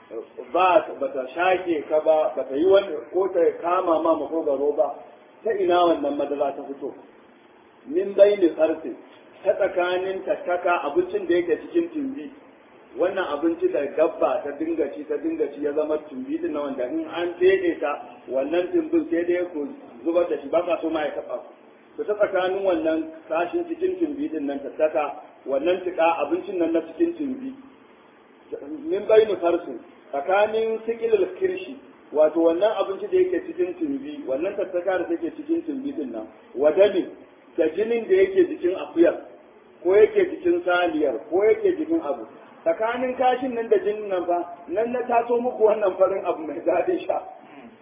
ba ba ta shake ka ba ba ta yi wani ko ta kama ma makogwaro ba ta ina wannan madara ta fito min baini sarfi ta tsakanin tattaka abincin da yake cikin tumbi wannan abinci da dabba ta dinga ci ta dinga ci ya zama tumbi din na wanda in an fede ta wannan tumbin sai dai ku zubar da shi ba ka so ma ya taɓa ku ku ta tsakanin wannan kashin cikin tumbi din nan tattaka wannan tuka abincin nan na cikin tumbi min bainu farsu tsakanin sikilil kirshi wato wannan abinci da yake cikin tumbi wannan tattaka da take cikin tumbi din nan wadani da jinin da yake jikin akuyar ko yake jikin saliyar ko yake jikin abu tsakanin kashin nan da jinin nan fa nan na taso muku wannan farin abu mai daɗin sha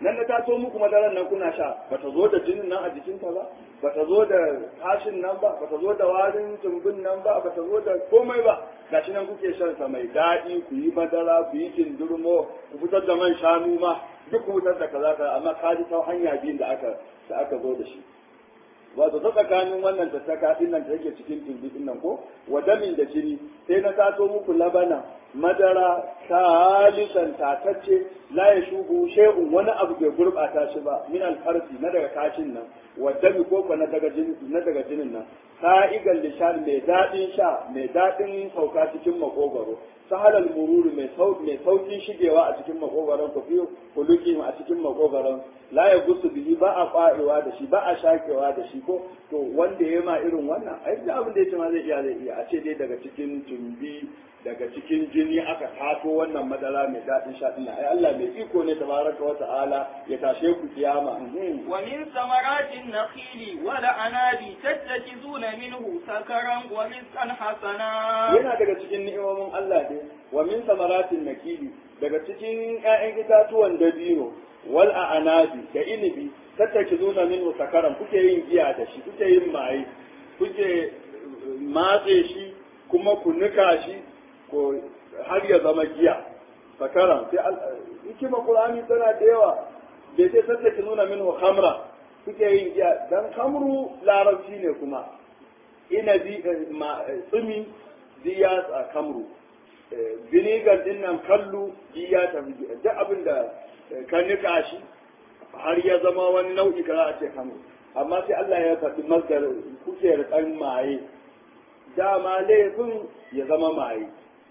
nan na taso muku madaran nan kuna sha bata zo da jinin nan a jikinta ba bata zo da kashin nan ba bata zo da warin tumbin nan ba bata zo da komai ba gashi nan kuke shan sa mai daɗi ku yi madara ku yi kindurmo ku fitar da man shanu ma duk ku fitar da kaza kaza amma ka ji ta hanya biyun da aka da aka zo da shi wato ta tsakanin wannan da ta kafin nan da yake cikin tumbi din nan ko wadamin da jini sai na taso muku labana madara khalisan tatacce la ya shubu shay'un wani abu bai gurbata shi ba min alfarsi na daga kashin nan wadami ko ko na daga jinin na daga jinin nan sa'igal lishan mai dadin sha mai dadin sauka cikin makogaro sahalal mururu mai sauki mai saukin shigewa a cikin makogaron ku fi kuluki a cikin makogaron la ya gusu bihi ba a ƙwarewa da shi ba a shakewa da shi ko to wanda ya ma irin wannan ai da abin da ya ce ma zai iya zai iya a ce dai daga cikin tumbi daga cikin jini aka tato wannan madara mai daɗin sha ɗin ai Allah mai iko ne tabaraka wa ta'ala ya tashe ku kiyama ومن ثمرات النخيل والأعناب تتخذون منه سكرا ورزقا حسنا yana daga cikin ni'imomin Allah ne wa min samaratin nakili daga cikin ƴaƴan itatuwan dabino wal a'anabi da inibi tattakizuna minhu sakaran kuke yin giya da shi kuke yin maye kuke matse shi kuma ku nika shi ko har ya zama giya sakaran sai hikima qur'ani tana da yawa bai sai tattakizuna minhu khamra kuke yin giya dan khamru larabci ne kuma inabi tsumi diya a kamru vinegar din nan kallu diya ta duk abin da ka nika shi har ya zama wani nau'i kaza a ce kamru amma sai Allah ya faɗi masdar kuke rikan maye dama laifin ya zama maye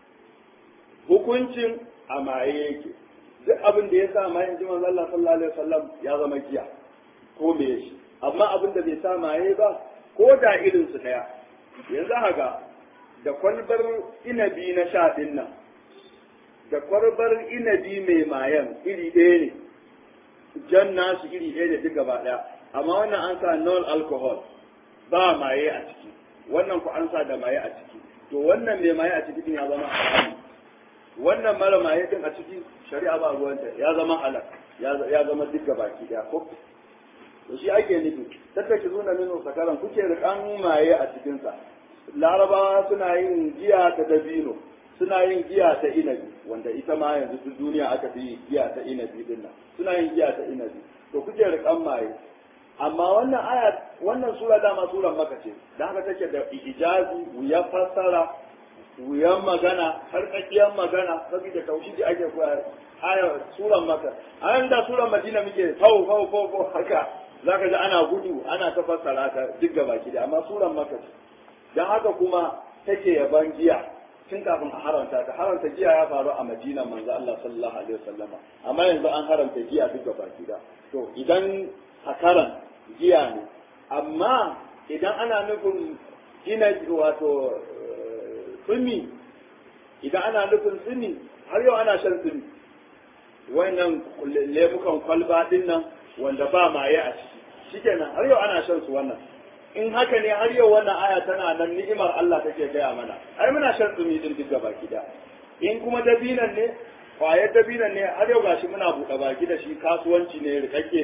hukuncin a maye yake duk abin da ya sa maye ji manzo Allah sallallahu alaihi wasallam ya zama giya ko me shi amma abin da bai sa maye ba ko da irin su daya yanzu haka da kwalbar inabi na sha din nan da kwalbar inabi mai mayan iri ɗaya ne jan nasu iri ɗaya da duk gaba ɗaya amma wannan an sa non alcohol ba maye a ciki wannan ku an sa da maye a ciki to wannan mai maye a ciki din ya zama halal wannan mara maye din a ciki shari'a ba ruwanta ya zama halal ya zama duk gaba ki ɗaya ko to shi ake nufi tattaki zuna min sakaran kuke rikan maye a cikinsa larabawa suna yin giya ta dabino suna yin giya ta inabi wanda ita ma yanzu duk duniya aka fi giya ta inabi din nan suna yin giya ta inabi to kuke rikan maye amma wannan aya wannan sura dama suran maka ce dan haka take da ijazi wuya fassara wuyan magana har tsakiyar magana saboda tauhidi ake koya aya suran maka ayan da suran madina muke fau fau fau fau haka zaka ji ana gudu ana ta fassara ta duk gaba ki amma suran maka ce dan haka kuma take yaban giya tun kafin a haramta ta haramta giya ya faru a madina manzo Allah sallallahu alaihi wasallama amma yanzu an haramta giya duk gaba ki to idan hakaran giya ne amma idan ana nufin gina wato tsumi idan ana nufin tsumi har yau ana shan tsumi wannan lemukan kwalba din nan wanda ba maye a ciki shikenan har yau ana shan su wannan in haka ne har yau wannan aya tana nan ni'imar Allah take gaya mana ai muna shan tsumi din duk gaba da in kuma dabinan ne kwayar dabinan ne har yau gashi muna buɗe baki da shi kasuwanci ne rikakke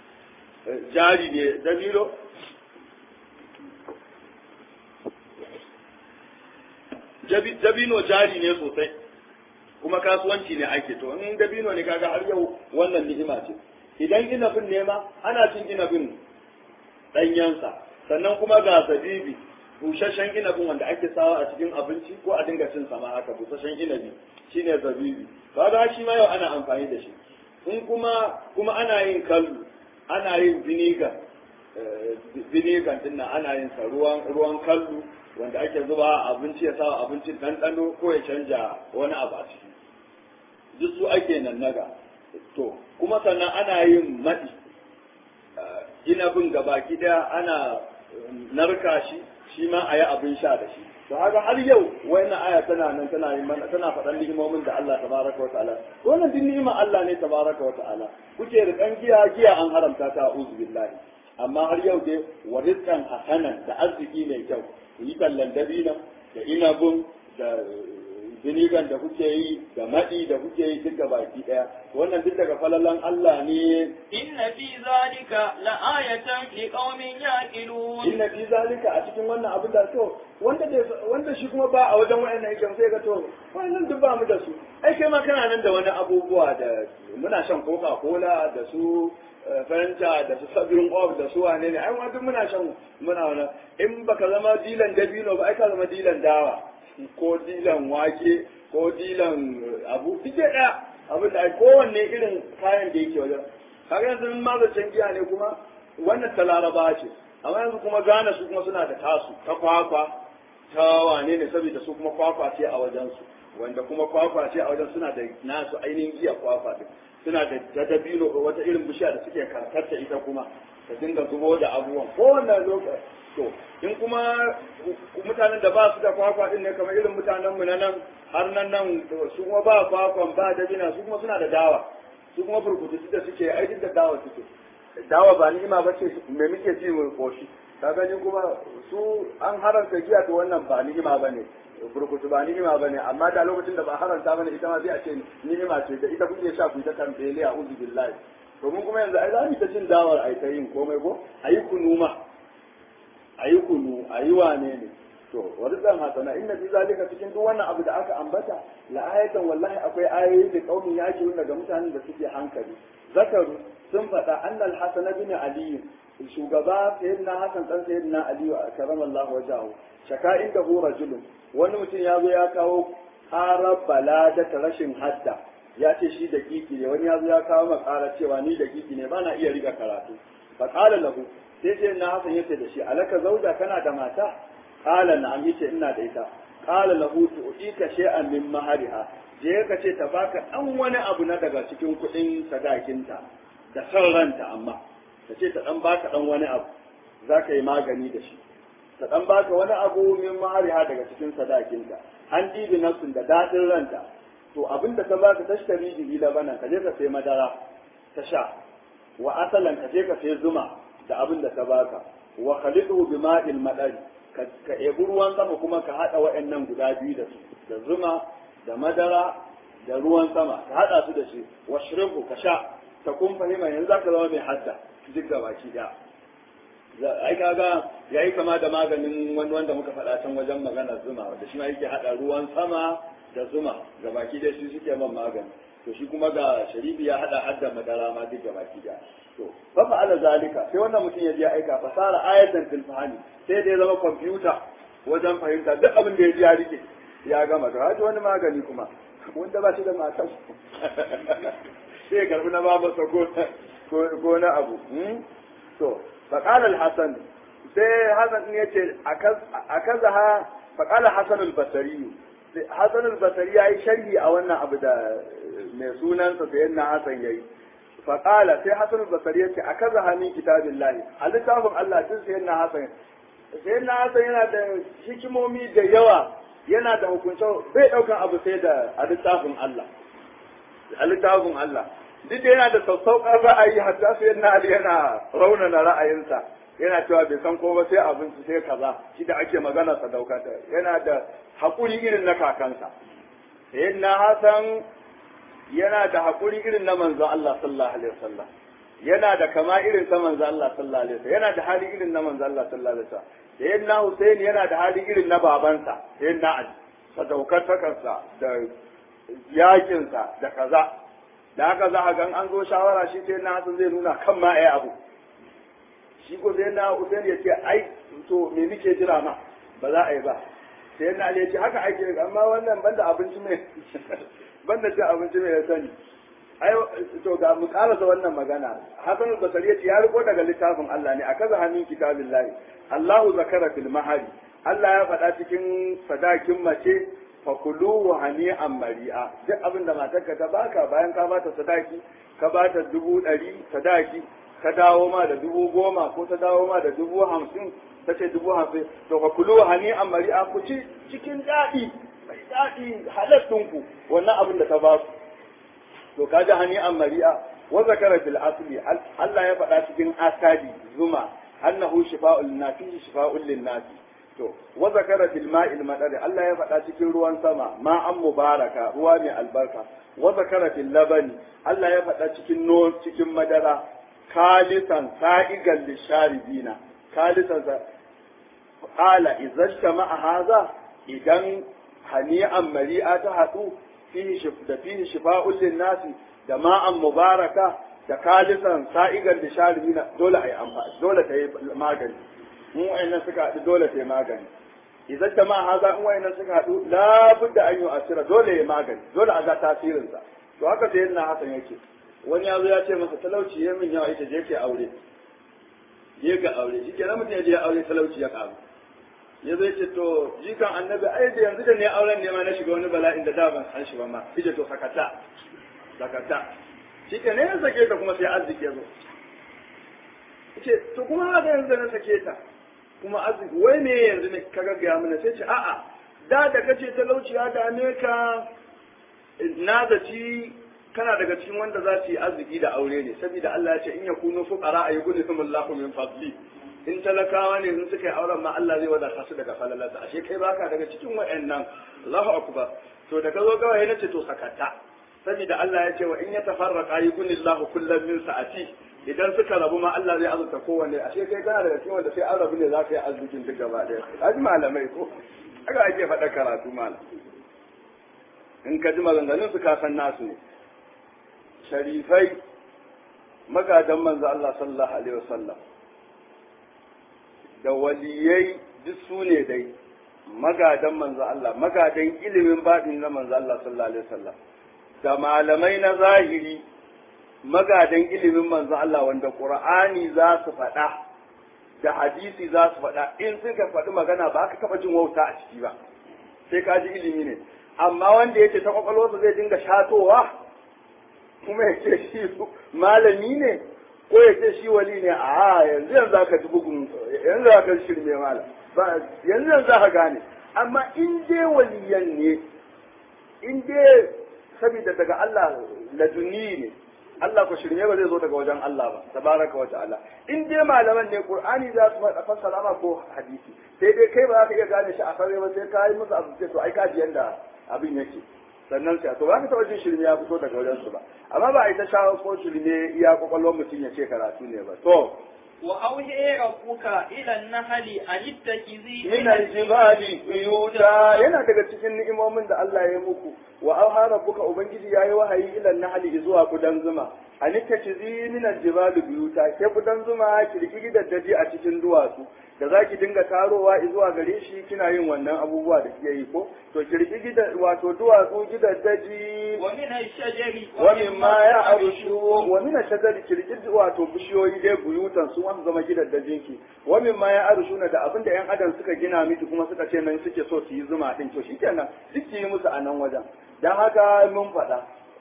jari ne dabino dabino jari ne sosai kuma kasuwanci ne ake to in dabino ne kaga har yau wannan ni'ima ce idan inabin ne ma ana cin inabin ɗanyensa sannan kuma ga zabibi busasshen inabin wanda ake sawa a cikin abinci ko a dinga cin sama haka busasshen inabi shine zabibi kaga shi ma yau ana amfani da shi in kuma kuma ana yin kallu ana yin vinegar vinegar din nan ana yin sa ruwan ruwan kallu wanda ake zuba abinci ya sa abincin ɗanɗano ko ya canja wani abu a ciki duk su ake nan naga to kuma sannan ana yin maɗi inabin gabaki ɗaya ana narka shi shi ma a yi abin sha da shi to haka har yau wannan aya tana nan tana yin mana tana faɗan ni'imomin da Allah tabaraka wa ta'ala wannan din ni'ima Allah ne tabaraka wa ta'ala kuke rikan giya giya an haramta ta uzu billahi amma har yau dai wa rizqan hasanan da arziki mai kyau ku yi tallan dabina da inabun da binigan da kuke yi da maɗi da kuke yi duk baki ɗaya wannan duk daga falalan Allah ne inna fi zalika la'ayatan liqaumin yaqilun inna fi zalika a cikin wannan abin da to wanda wanda shi kuma ba a wajen wayannan yake sai ga to wannan duk ba mu da su ai kai ma kana nan da wani abubuwa da muna shan coca cola da su fanta da su sabirin of da su wane ne ai duk muna shan muna wani in baka zama dilan dabino ba ai ka zama dilan dawa ko dilan wake ko dilan abu duk da abin da kowanne irin kayan da yake wajen kaga yanzu in mazacin giya ne kuma wannan ta laraba ce amma yanzu kuma gane su kuma suna da tasu ta kwakwa ta wane ne saboda su kuma kwakwa ce a wajensu wanda kuma kwakwa ce a wajen suna da nasu ainihin giya kwakwa din suna da dabino wata irin bishiya da suke karkarta ita kuma ta dinga zubo da abubuwan kowanne lokaci to in kuma mutanen da ba su da kwakwa din ne kamar irin mutanen mu na nan har nan nan su kuma ba kwakwan ba dabina su kuma suna da dawa su kuma burkutu da suke aikin da dawa suke dawa ba ni'ima ba ce me muke ci mu koshi ka gani kuma su an haranta giya to wannan ba ni'ima ba ne burkutu ba ni'ima ba ne amma da lokacin da ba haranta ba ne ita ma sai a ce ni'ima ce da ita kuke sha ku ta tambele a uzu billahi to mun kuma yanzu ai za mu ta cin dawar ai ta yin komai ko ayi kunu ma ayi kunu ayi wane ne to wani zan hasana inna fi zalika cikin duk wannan abu da aka ambata la ayatan wallahi akwai ayoyi da kaumin yaki daga mutanen da suke hankali zakaru sun faɗa annal hasan bin ali shugaba sayyidina hasan dan sayyidina ali karamallahu wajahu shaka inda hu rajulun wani mutum ya zo ya kawo ƙarar balada ta rashin hadda ya ce shi da kiki ne wani ya zo ya kawo makara cewa ni da kiki ne bana iya riga karatu fa qala lahu sai sai na hasan yace da shi alaka zauja kana da mata qala na'am yace ina da ita qala lahu tu'tika shay'an min mahariha je ka ce ta baka dan wani abu na daga cikin kuɗin sadakinta da san ranta amma ta ce ta dan baka dan wani abu za ka yi magani da shi ta dan baka wani abu min mahariha daga cikin sadakinta an ɗibi nafsin da daɗin ranta to abinda ta baka tashtari bihi labanan ka je ka sai madara ta sha wa asalan ka je ka sai zuma da abin da ta baka wa khalidu bi ma'il madari ka ka ebi ruwan sama kuma ka hada waɗannan guda biyu da su da zuma da madara da ruwan sama ka hada su da shi wa shribu ka sha ta kun fahima yanzu zaka zama mai hadda duk da baki daya ai kaga yayi kama da maganin wani wanda muka faɗa can wajen magana zuma wanda shi ma yake hada ruwan sama da zuma ga baki da shi suke man magani to shi kuma ga sharibi ya hada hadda madara ma duk ga baki da to fa fa'ala zalika sai wannan mutum ya je aika fasara ayatan fil fahmi sai da ya zama kwamfuta wajen fahimta duk abin da ya ji ya rike ya gama to haji wani magani kuma wanda ba shi da matan sai ya karbi na babansa ko ko na abu to فقال الحسن sai Hassan ya ce a kaza ha faƙala Hassan al-Basari Hassan al-Basari ya yi sharhi a wannan abu da mai sunansa sai yana Hassan ya yi faƙala sai Hassan al-Basari ya ce a kaza ha min kitabin lahi a littafin Allah tun sai yana Hassan sai yana Hassan yana da hikimomi da yawa yana da hukunce bai ɗaukan abu sai da a littafin Allah a littafin Allah duk da yana da sassauƙar ra'ayi hatta sai yana Ali yana raunana ra'ayinsa yana cewa bai san ko ba sai abinci sai kaza shi da ake magana sadaukata yana da haƙuri irin na kakansa sayyidina Hassan yana da haƙuri irin na manzon Allah sallallahu alaihi wasallam yana da kama irin ta manzon Allah sallallahu alaihi wasallam yana da hali irin na manzon Allah sallallahu alaihi wasallam sayyidina Hussein yana da hali irin na babansa sayyidina Ali sadaukartakarsa da yakinsa da kaza da haka za a gan an zo shawara shi sai na hasan zai nuna kan ma ai abu shi ko sai na usain ya ce ai to me muke jira ma ba za a yi ba sai na ya ce haka ake amma wannan banda abinci mai banda cin abinci mai ya sani ai to ga mu karasa wannan magana hasan al-basri ya ce ya riko daga littafin Allah ne akaza hannun kitabillahi Allahu zakara fil mahari Allah ya faɗa cikin sadakin mace fakulu hani'an mari'a duk abin da matarka ta baka bayan ka bata sadaki ka bata dubu ɗari sadaki ka dawo ma da dubu goma ko ta dawo ma da dubu hamsin ta ce dubu hamsin to fakulu hani'an mari'a ku ci cikin daɗi mai daɗi halattun wannan abin da ta ba ku to ka ji hani'an mari'a wa zakara fil asli Allah ya faɗa cikin asadi zuma annahu shifa'ul nafi shifa'ul lin nasi to wa zakara fil ma'il madari Allah ya faɗa cikin ruwan sama ma'an mubaraka ruwa mai albarka wa zakara fil labani Allah ya faɗa cikin no cikin madara khalisan sa'igan lisharibina khalisan sa qala idan ma'a haza idan hani'an mari'a ta haɗu fihi shif da fihi shifa'un linnasi da ma'an mubaraka da khalisan sa'igan lisharibina dole ai amfani dole ta yi magani mu wayannan suka haɗu dole sai magani idan ta ma haza in wayannan suka haɗu labudda an yi asira dole ya magani dole a ga tasirinsa to haka sai yana hasan yake wani ya zo ya ce masa talauci ya min yawa ita je ke aure je ga aure shi ke mutum ya je ya aure talauci ya ƙaru ya zai ce to jikan annabi ai da yanzu da ne auren ne ma na shiga wani bala'in da da ban san shi ba ma ije to sakata sakata shi ke ne ya sake ta kuma sai arziki ya zo ce to kuma haka yanzu na sake ta kuma arziki wai me yanzu ne ka gaggaya mana sai ce a'a da da kace talauci ya dame ka na zaci kana daga cikin wanda za su yi arziki da aure ne saboda Allah ya ce in yakunu fuqara ayyukum Allahu min fadli in talakawa ne in suka yi auren ma Allah zai wadata su daga falalarsa ashe kai baka daga cikin wayannan Allahu akbar to da ka zo kawai na ce to sakata saboda Allah ya ce wa in yatafarraqa yukunillahu kullam min sa'ati idan suka rabu ma Allah zai azurta kowanne ashe kai kana daga cikin wanda sai an rabu ne za ka yi arzikin duk gaba ɗaya kaji malamai ko haka ake faɗa karatu malam in ka ji maganganun su ka san nasu ne sharifai magadan manzo Allah sallallahu alaihi wasallam da waliyai duk su ne dai magadan manzo Allah magadan ilimin baɗin na manzo Allah sallallahu alaihi wasallam da malamai na zahiri magadan ilimin manzo Allah wanda Qur'ani za su faɗa da hadisi za su faɗa in suka faɗi magana ba ka taɓa jin wauta a ciki ba sai ka ji ilimi ne amma wanda yake ta kwakwalwarsa zai dinga shatowa kuma ya ce shi malami ne ko ya ce shi wali ne a yanzu yanzu aka ji bugun yanzu aka shirme malam ba yanzu yanzu aka gane amma in dai waliyan ne in dai saboda daga Allah laduni ne Allah ko shirme ba zai zo daga wajen Allah ba tabaraka wa ta'ala in dai malaman ne Qur'ani za su faɗa fassara ma ko hadisi sai dai kai ba za ka iya gane shi a sarre ba sai ka yi musu abu sai to ai ka ji yanda abin yake sannan sai to ba ka taɓa jin shirme ya fito daga wajen su ba amma ba a yi ta shawo ko shirme iya kwakwalwar mutum ya ce karatu ne ba to وأوحي ربك إلى النحل أن اتخذي min aljibali buyuta yana daga cikin ni'imomin da Allah ya muku wa auha rabbuka ubangiji yayi wahayi ila nahli zuwa kudan zuma an tachizi min aljibali buyuta ke kudan zuma kirkiri da daji a cikin duwatsu da zaki dinga tarowa zuwa gare shi kina yin wannan abubuwa da kike yi ko to kirkiri da wato duwatsu gidan daji ومن الشجر wa mimma ya arushu wa min ashadari kirkir wato bishiyoyi dai buyutan su wanda zama gidan da jinki wa mimma ya arushu da abinda yan adam suka gina miki kuma suka ce nan suke so su yi zuma din to shikenan duk ki yi musu a nan wajen dan haka mun faɗa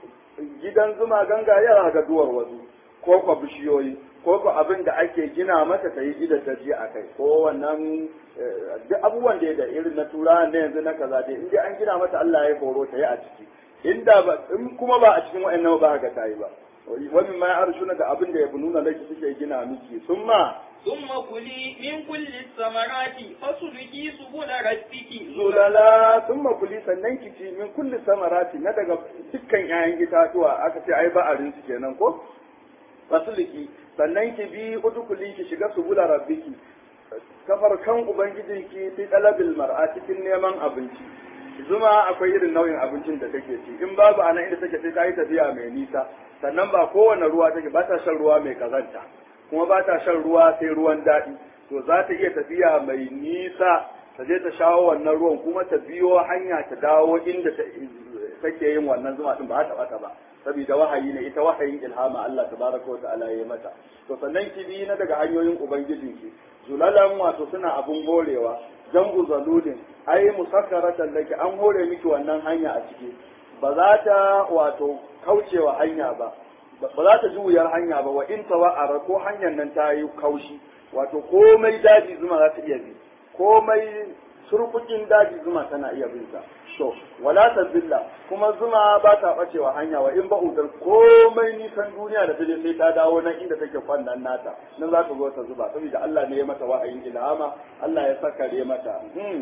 gidan zuma ganga yara ga duwar wasu ko ko bishiyoyi ko ko abin da ake gina mata ta yi gidan daji a kai ko wannan duk abubuwan da da irin na tura ne yanzu na kaza dai in dai an gina mata Allah ya horo ta yi a ciki inda ba in kuma ba a cikin wa'annan ba ga ta yi ba wani ma ya arshuna da abin da ya nuna laki suke gina miki sun ma ثم كلي من كل الثمرات فاسلكي سبل ربك zulala sun makuli sannan ki ci min kulli samarati na daga dukkan 'ya'yan itatuwa aka ce ai ba'arin su kenan ko fasuliki sannan ki bi udukuli ki shiga subula rabbiki kafar kan ubangijinki fi talabil mar'a cikin neman abinci zuma akwai irin nau'in abincin da take ci in babu anan inda take sai ta yi tafiya mai nisa sannan ba kowane ruwa take ba ta shan ruwa mai kazanta kuma ba ta shan ruwa sai ruwan daɗi to za ta iya tafiya mai nisa ta je ta shawo wannan ruwan kuma ta biyo hanya ta dawo inda take yin wannan zuma din ba ta bata ba saboda wahayi ne ita wahayin ilhama Allah tabaraka wa ta'ala ya mata to sannan ki bi na daga hanyoyin ubangijinki zulalan wato suna abun horewa jambu zaludin ai musakkaratan laki an hore miki wannan hanya a ciki ba za ta wato kaucewa hanya ba ba za ta ji wuyar hanya ba wa in tawa'ara ko hanyar nan ta yi kaushi wato komai daji zuma za ta iya bi komai surkukin daji zuma tana iya bin sa to wala tazilla kuma zuma ba ta bacewa hanya wa in ba udar komai nisan duniya da taje sai ta dawo nan inda take kwannan nata nan za ta zo ta zuba saboda Allah ne ya mata wa'ayin ilhama Allah ya sakare mata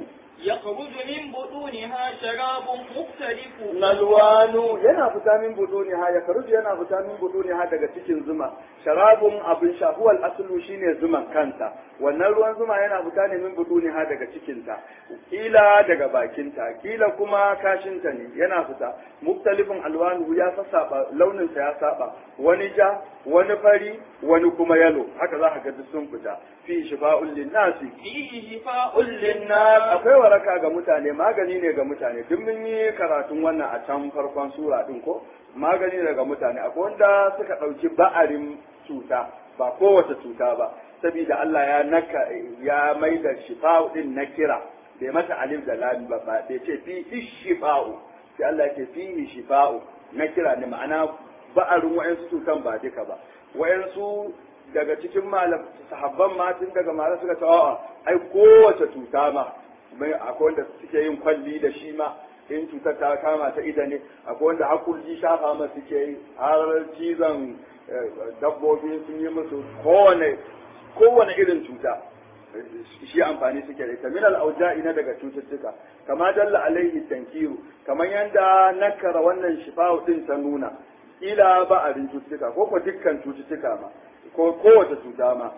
يخرج من بطونها شراب مختلف nalwanu yana fita min buduni ha ya karuji yana fita min buduni ha daga cikin zuma sharabun abin shahuwal aslu shine zuman kanta wannan ruwan zuma yana fita ne min buduni ha daga cikinta kila daga bakinta kila kuma kashinta ne yana fita muktalifin alwanu ya sassaɓa launinsa ya saba wani ja wani fari wani kuma yalo haka za ka ga duk sun fita fi shifa'un linnasi فيه شفاء linnas للناس akwai waraka ga mutane magani ne ga mutane duk mun yi karatun wannan a can farkon sura din ko magani ne ga mutane akwai wanda suka ɗauki ba'arin cuta ba kowace cuta ba saboda Allah ya naka ya mai da shifa'u din na kira bai mata alif da lam ba ba bai ce fi shifa'u sai Allah ya ce fi shifa'u na kira ne ma'ana ba'arin wa'ansu cutan ba duka ba wa'ansu daga cikin malam sahabban ma tun daga malam suka ce a'a ai kowace cuta ma mai akwai wanda suke yin kwalli da shi ma in cutar ta kama ta ida ne akwai wanda hakulji shafa ma suke yi har cizon eh, dabbobi sun yi musu kowane kowane irin cuta shi amfani suke da ita min al-auja'i na daga cututtuka kama dalla alaihi tankiru kamar yanda nakara wannan shifa'u din ta nuna ila ba a cututtuka ko ko dukkan cututtuka ma ko kowace cuta ma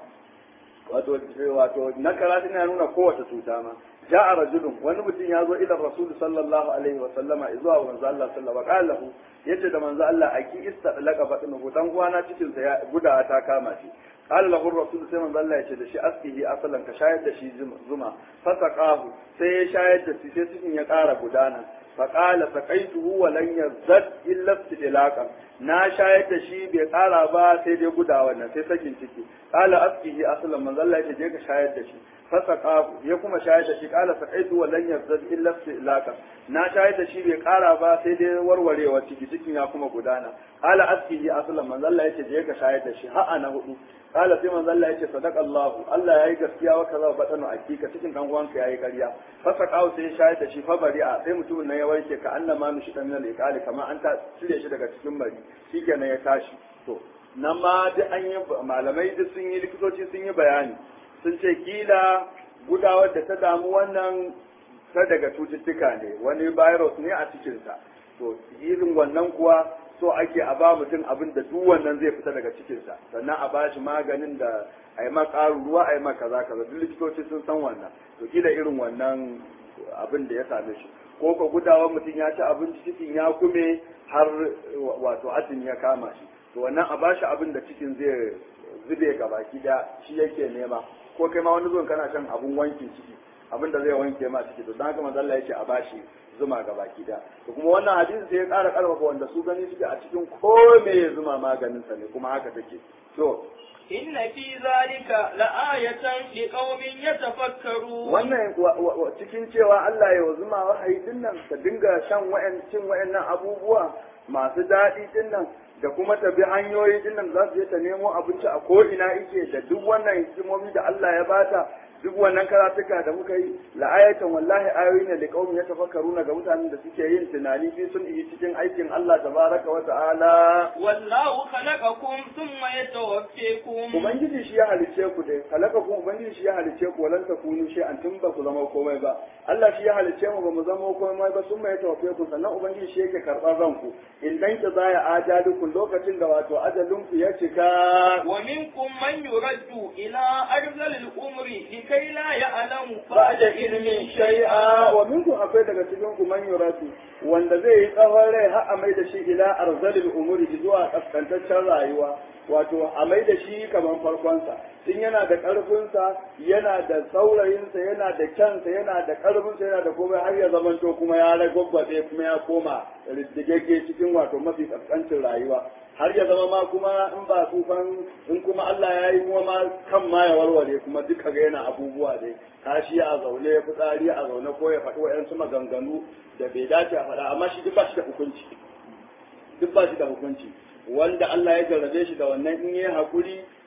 wato wato nakara tana nuna kowace cuta ma ja'a rajulun wani mutum ya zo ila rasul sallallahu alaihi wa sallama zuwa manzo Allah sallallahu alaihi wa sallam yace da manzo Allah aki istadlaka batnu dan uwana cikin sa ya guda ta kama shi قال له الرسول sai manzo Allah ya ce da shi askihi asalan ka shayar da shi zuma fasaqahu sai ya shayar da shi sai cikin ya ƙara gudana faqala saqaituhu wa lan yazad illa istidlaqan na shayar da shi bai ƙara ba sai dai guda wannan sai sakin ciki qala askihi asalan manzo Allah ya ce je ka shayar da shi fasaqahu ya kuma shayar da shi qala saqaitu wa lan yazad illa istidlaqan na shayar da shi bai ƙara ba sai dai warwarewa ciki cikin ya kuma gudana qala askihi asalan manzo Allah ya ce je ka shayar da shi ha'a na hudu kala sai manzo Allah yace sadaq Allah Allah yayi gaskiya wa kaza badanu akika cikin dan uwanka yayi ƙarya fasa kawo sai ya shayar da shi fa bari'a sai mutumin nan ya warke ka annama mishi dan min al kamar an ta cire shi daga cikin bari shikenan ya tashi to nan ma duk an yi malamai duk sun yi likitoci sun yi bayani sun ce kila gudawar da ta damu wannan ta daga cututtuka ne wani virus ne a cikinsa to irin wannan kuwa so ake a ba mutum abin da duk wannan zai fita daga cikinsa sannan a bashi maganin da a yi ma ƙaru ruwa a yi ma kaza kaza duk likitoci sun san wannan to kila irin wannan abin da ya same shi ko ka gudawa mutum ya ci abinci cikin ya kume har wato azumi ya kama shi to wannan a bashi abin da cikin zai zube ga baki da shi yake nema ko kai ma wani zuwan kana shan abun wankin ciki abin da zai wanke ma ciki to dan haka manzo Allah yake a bashi zuma ga baki da to kuma wannan hadisi sai ya ƙara ƙarfafa wanda su gani suke a cikin ko me zuma maganin sa ne kuma haka take to إن في ذلك لآية لقوم يتفكرون wannan wa- wa- wa- cikin cewa Allah ya wa zuma wahayi dinnan ta dinga shan wa'an cin wa'annan abubuwa masu daɗi dinnan da kuma ta bi hanyoyi dinnan za su je ta nemo abinci a ko ina yake da duk wannan hikimomi da Allah ya bata duk wannan karatuka da muka yi la'ayatan wallahi ayoyi ne da kaumin ya tafakkaruna ga mutanen da suke yin tunani fi sun yi cikin aikin Allah tabaraka wa ta'ala والله خلقكم ثم يتوفيكم Ubangiji shi ya halice ku dai, halaka kuma Ubangiji shi ya halice ku walan ta kunu shi an tun ba ku zama komai ba. Allah shi ya halice mu ba mu zama komai ba sun mai tawafe ku sannan Ubangiji shi yake karɓar ranku. In dan ki zaya ajalukun lokacin da wato ajalinku ya cika. ومنكم من يرد إلى أرذل الأمر لكي لا يعلم Ba da ilimin shai'a wa minkum akwai daga cikin ku man yuratu wanda zai yi tsawon rai har a mai da shi ila arzalil umuri zuwa kaskantaccen rayuwa wato a mai da shi kamar farkonsa in yana da ƙarfinsa yana da saurayinsa yana da kyansa yana da ƙarfinsa yana da komai har ya zamanto kuma ya ragwagwabe kuma ya koma riddigegge cikin wato mafi kaskancin rayuwa har ya zama ma kuma in ba tsufan in kuma Allah ya yi kuma ma kan ma ya warware kuma duka ga yana abubuwa dai kashi a zaune fitsari a zaune ko ya faɗi wa'yansu maganganu da bai dace a faɗa amma shi duk ba shi da hukunci duk ba shi da hukunci wanda Allah ya jarrabe shi da wannan in yi haƙuri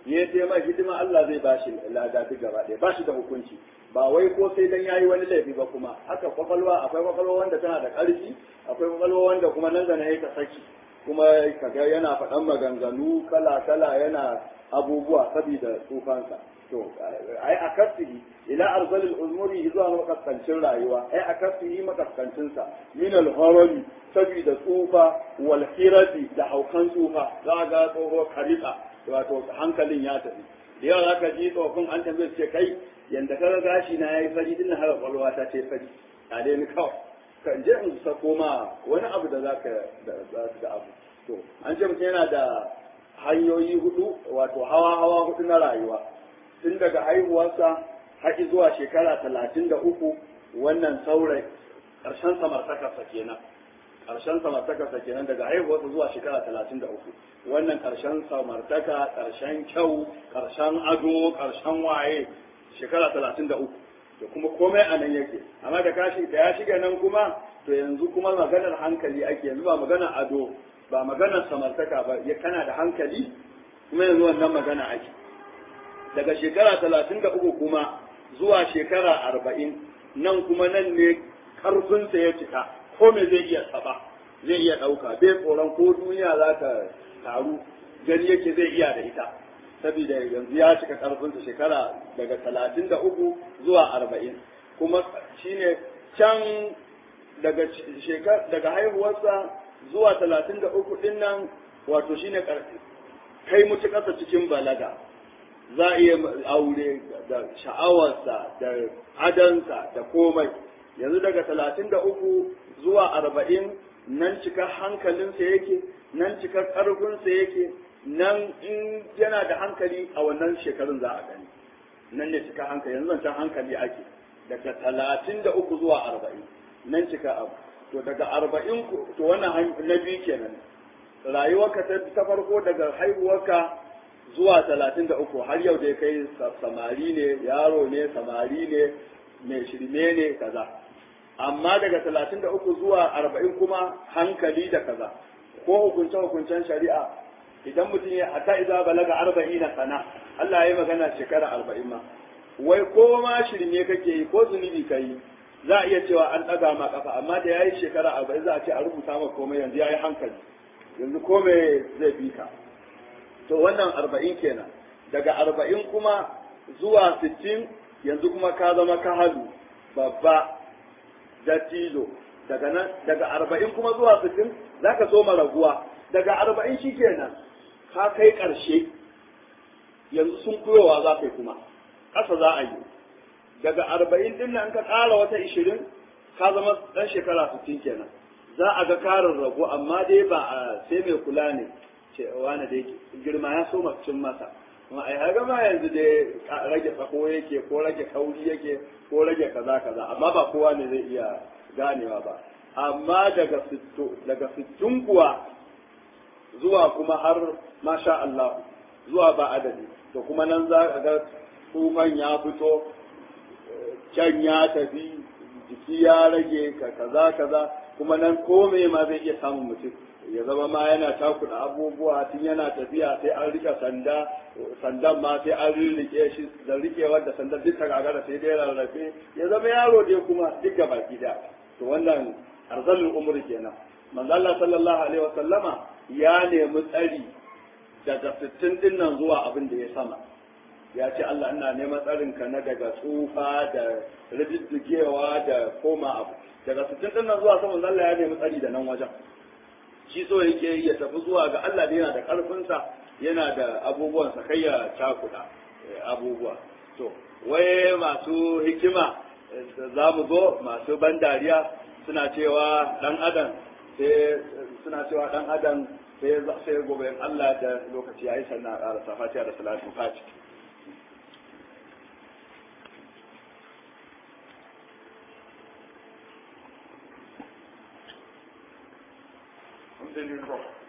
ya ce mai hidima Allah zai ba shi lada duk gaba ɗaya ba shi da hukunci ba wai ko sai dan yayi wani laifi ba kuma haka kwakwalwa akwai kwakwalwa wanda tana da ƙarfi akwai kwakwalwa wanda kuma nan da na yi ta saki kuma kaga yana faɗan maganganu kala kala yana abubuwa saboda tsufansa to ai a kasihi ila arzalil umuri zuwa makaskancin rayuwa ai a kasihi makaskancin sa min al harami saboda tsufa wal hirati da haukan tsufa za ga tsoho karika wato hankalin ya tafi da yawa zaka ji tsofin an tambaye ce kai yanda kaga gashi na yayi fari din har kwalwa ta ce fari a dai ni kawai kan je in sako ma wani abu da zaka da abu to an ce mutum yana da hanyoyi hudu wato hawa hawa hudu na rayuwa tun daga haihuwarsa har zuwa shekara talatin da uku wannan saurayi ƙarshen samartakarsa kenan ƙarshen samartakarsa kenan daga haihuwarsa zuwa shekara talatin da uku wannan ƙarshen samartaka ƙarshen kyau ƙarshen ado ƙarshen waye shekara talatin da uku da kuma komai a nan yake amma da kashi da ya shiga nan kuma to yanzu kuma maganar hankali ake yanzu ba maganar ado ba maganar samartaka ba ya kana da hankali kuma yanzu wannan magana ake daga shekara talatin da uku kuma zuwa shekara arba'in nan kuma nan ne karfinsa ya cika ko me zai iya taba zai iya ɗauka bai tsoron ko duniya za ta taru gani yake zai iya da ita saboda yanzu ya cika karfinsa shekara daga talatin da uku zuwa arba'in kuma shine can daga daga haihuwarsa zuwa talatin da uku ɗin nan wato shine kai mutukarsa cikin balaga za a iya aure da sha'awarsa da adansa da komai yanzu daga talatin da uku zuwa arba'in nan cika hankalinsa yake nan cika ƙarfinsa yake nan in yana da hankali a wannan shekarun za a gani nan ne cika hankali yanzu zancen hankali ake daga talatin da uku zuwa arba'in nan cika abu to daga arba'in to wannan na biyu kenan rayuwarka ta farko daga haihuwarka zuwa talatin da uku har yau dai kai samari ne yaro ne samari ne mai shirme ne kaza amma daga talatin da uku zuwa arba'in kuma hankali da kaza ko hukunce hukuncen shari'a idan mutum ya hatta idza balaga arba'in sana Allah ya yi magana shekara arba'in ma wai ko ma shirme kake yi ko zunubi ka yi za a iya cewa an ɗaga ma kafa amma da ya yi shekara arba'in za a ce a rubuta ma komai yanzu ya yi hankali yanzu komai zai bi ka to wannan arba'in kenan daga arba'in kuma zuwa sittin yanzu kuma ka zama kahalu babba dattijo daga nan daga arba'in kuma zuwa sittin za ka so raguwa daga arba'in shi kenan ka kai ƙarshe yanzu sun kuyowa za ka yi kuma ƙasa za a yi daga arba'in din nan ka ƙara wata ishirin ka zama ɗan shekara sittin kenan za a ga karin ragu amma dai ba a sai mai kula ne ce wani da girma ya so cin masa kuma ai haga ma yanzu dai rage tsako yake ko rage kauri yake ko rage kaza kaza amma ba kowa ne zai iya ganewa ba amma daga sitto daga sittin kuwa zuwa kuma har masha Allah zuwa ba adadi to kuma nan za ka ga tsufan ya fito can ya tafi jiki ya rage ka kaza kaza kuma nan kome ma zai iya samun mutum ya zama ma yana takuda abubuwa tun yana tafiya sai an rike sanda sandan ma sai an rike shi da rikewar da sandan duk ta gagara sai dai rarrafe ya zama yaro dai kuma duk ga baki da to wannan arzalul umri kenan manzo Allah sallallahu alaihi wa sallama ya nemi tsari daga 60 din nan zuwa abin da ya sama ya ce Allah ina neman tsarin ka na daga tsufa da rididdigewa da koma abu daga 60 din nan zuwa sama Allah ya nemi tsari da nan wajen shi so yake ya tafi zuwa ga Allah da yana da ƙarfinsa yana da abubuwansa kai ya cakuɗa abubuwa to waye masu hikima za mu zo masu ban dariya suna cewa ɗan adam sai suna cewa ɗan adam sai sai gobe Allah da lokaci yayi sannan a ƙarasa fatiha da salatu fati Alhamdulillah.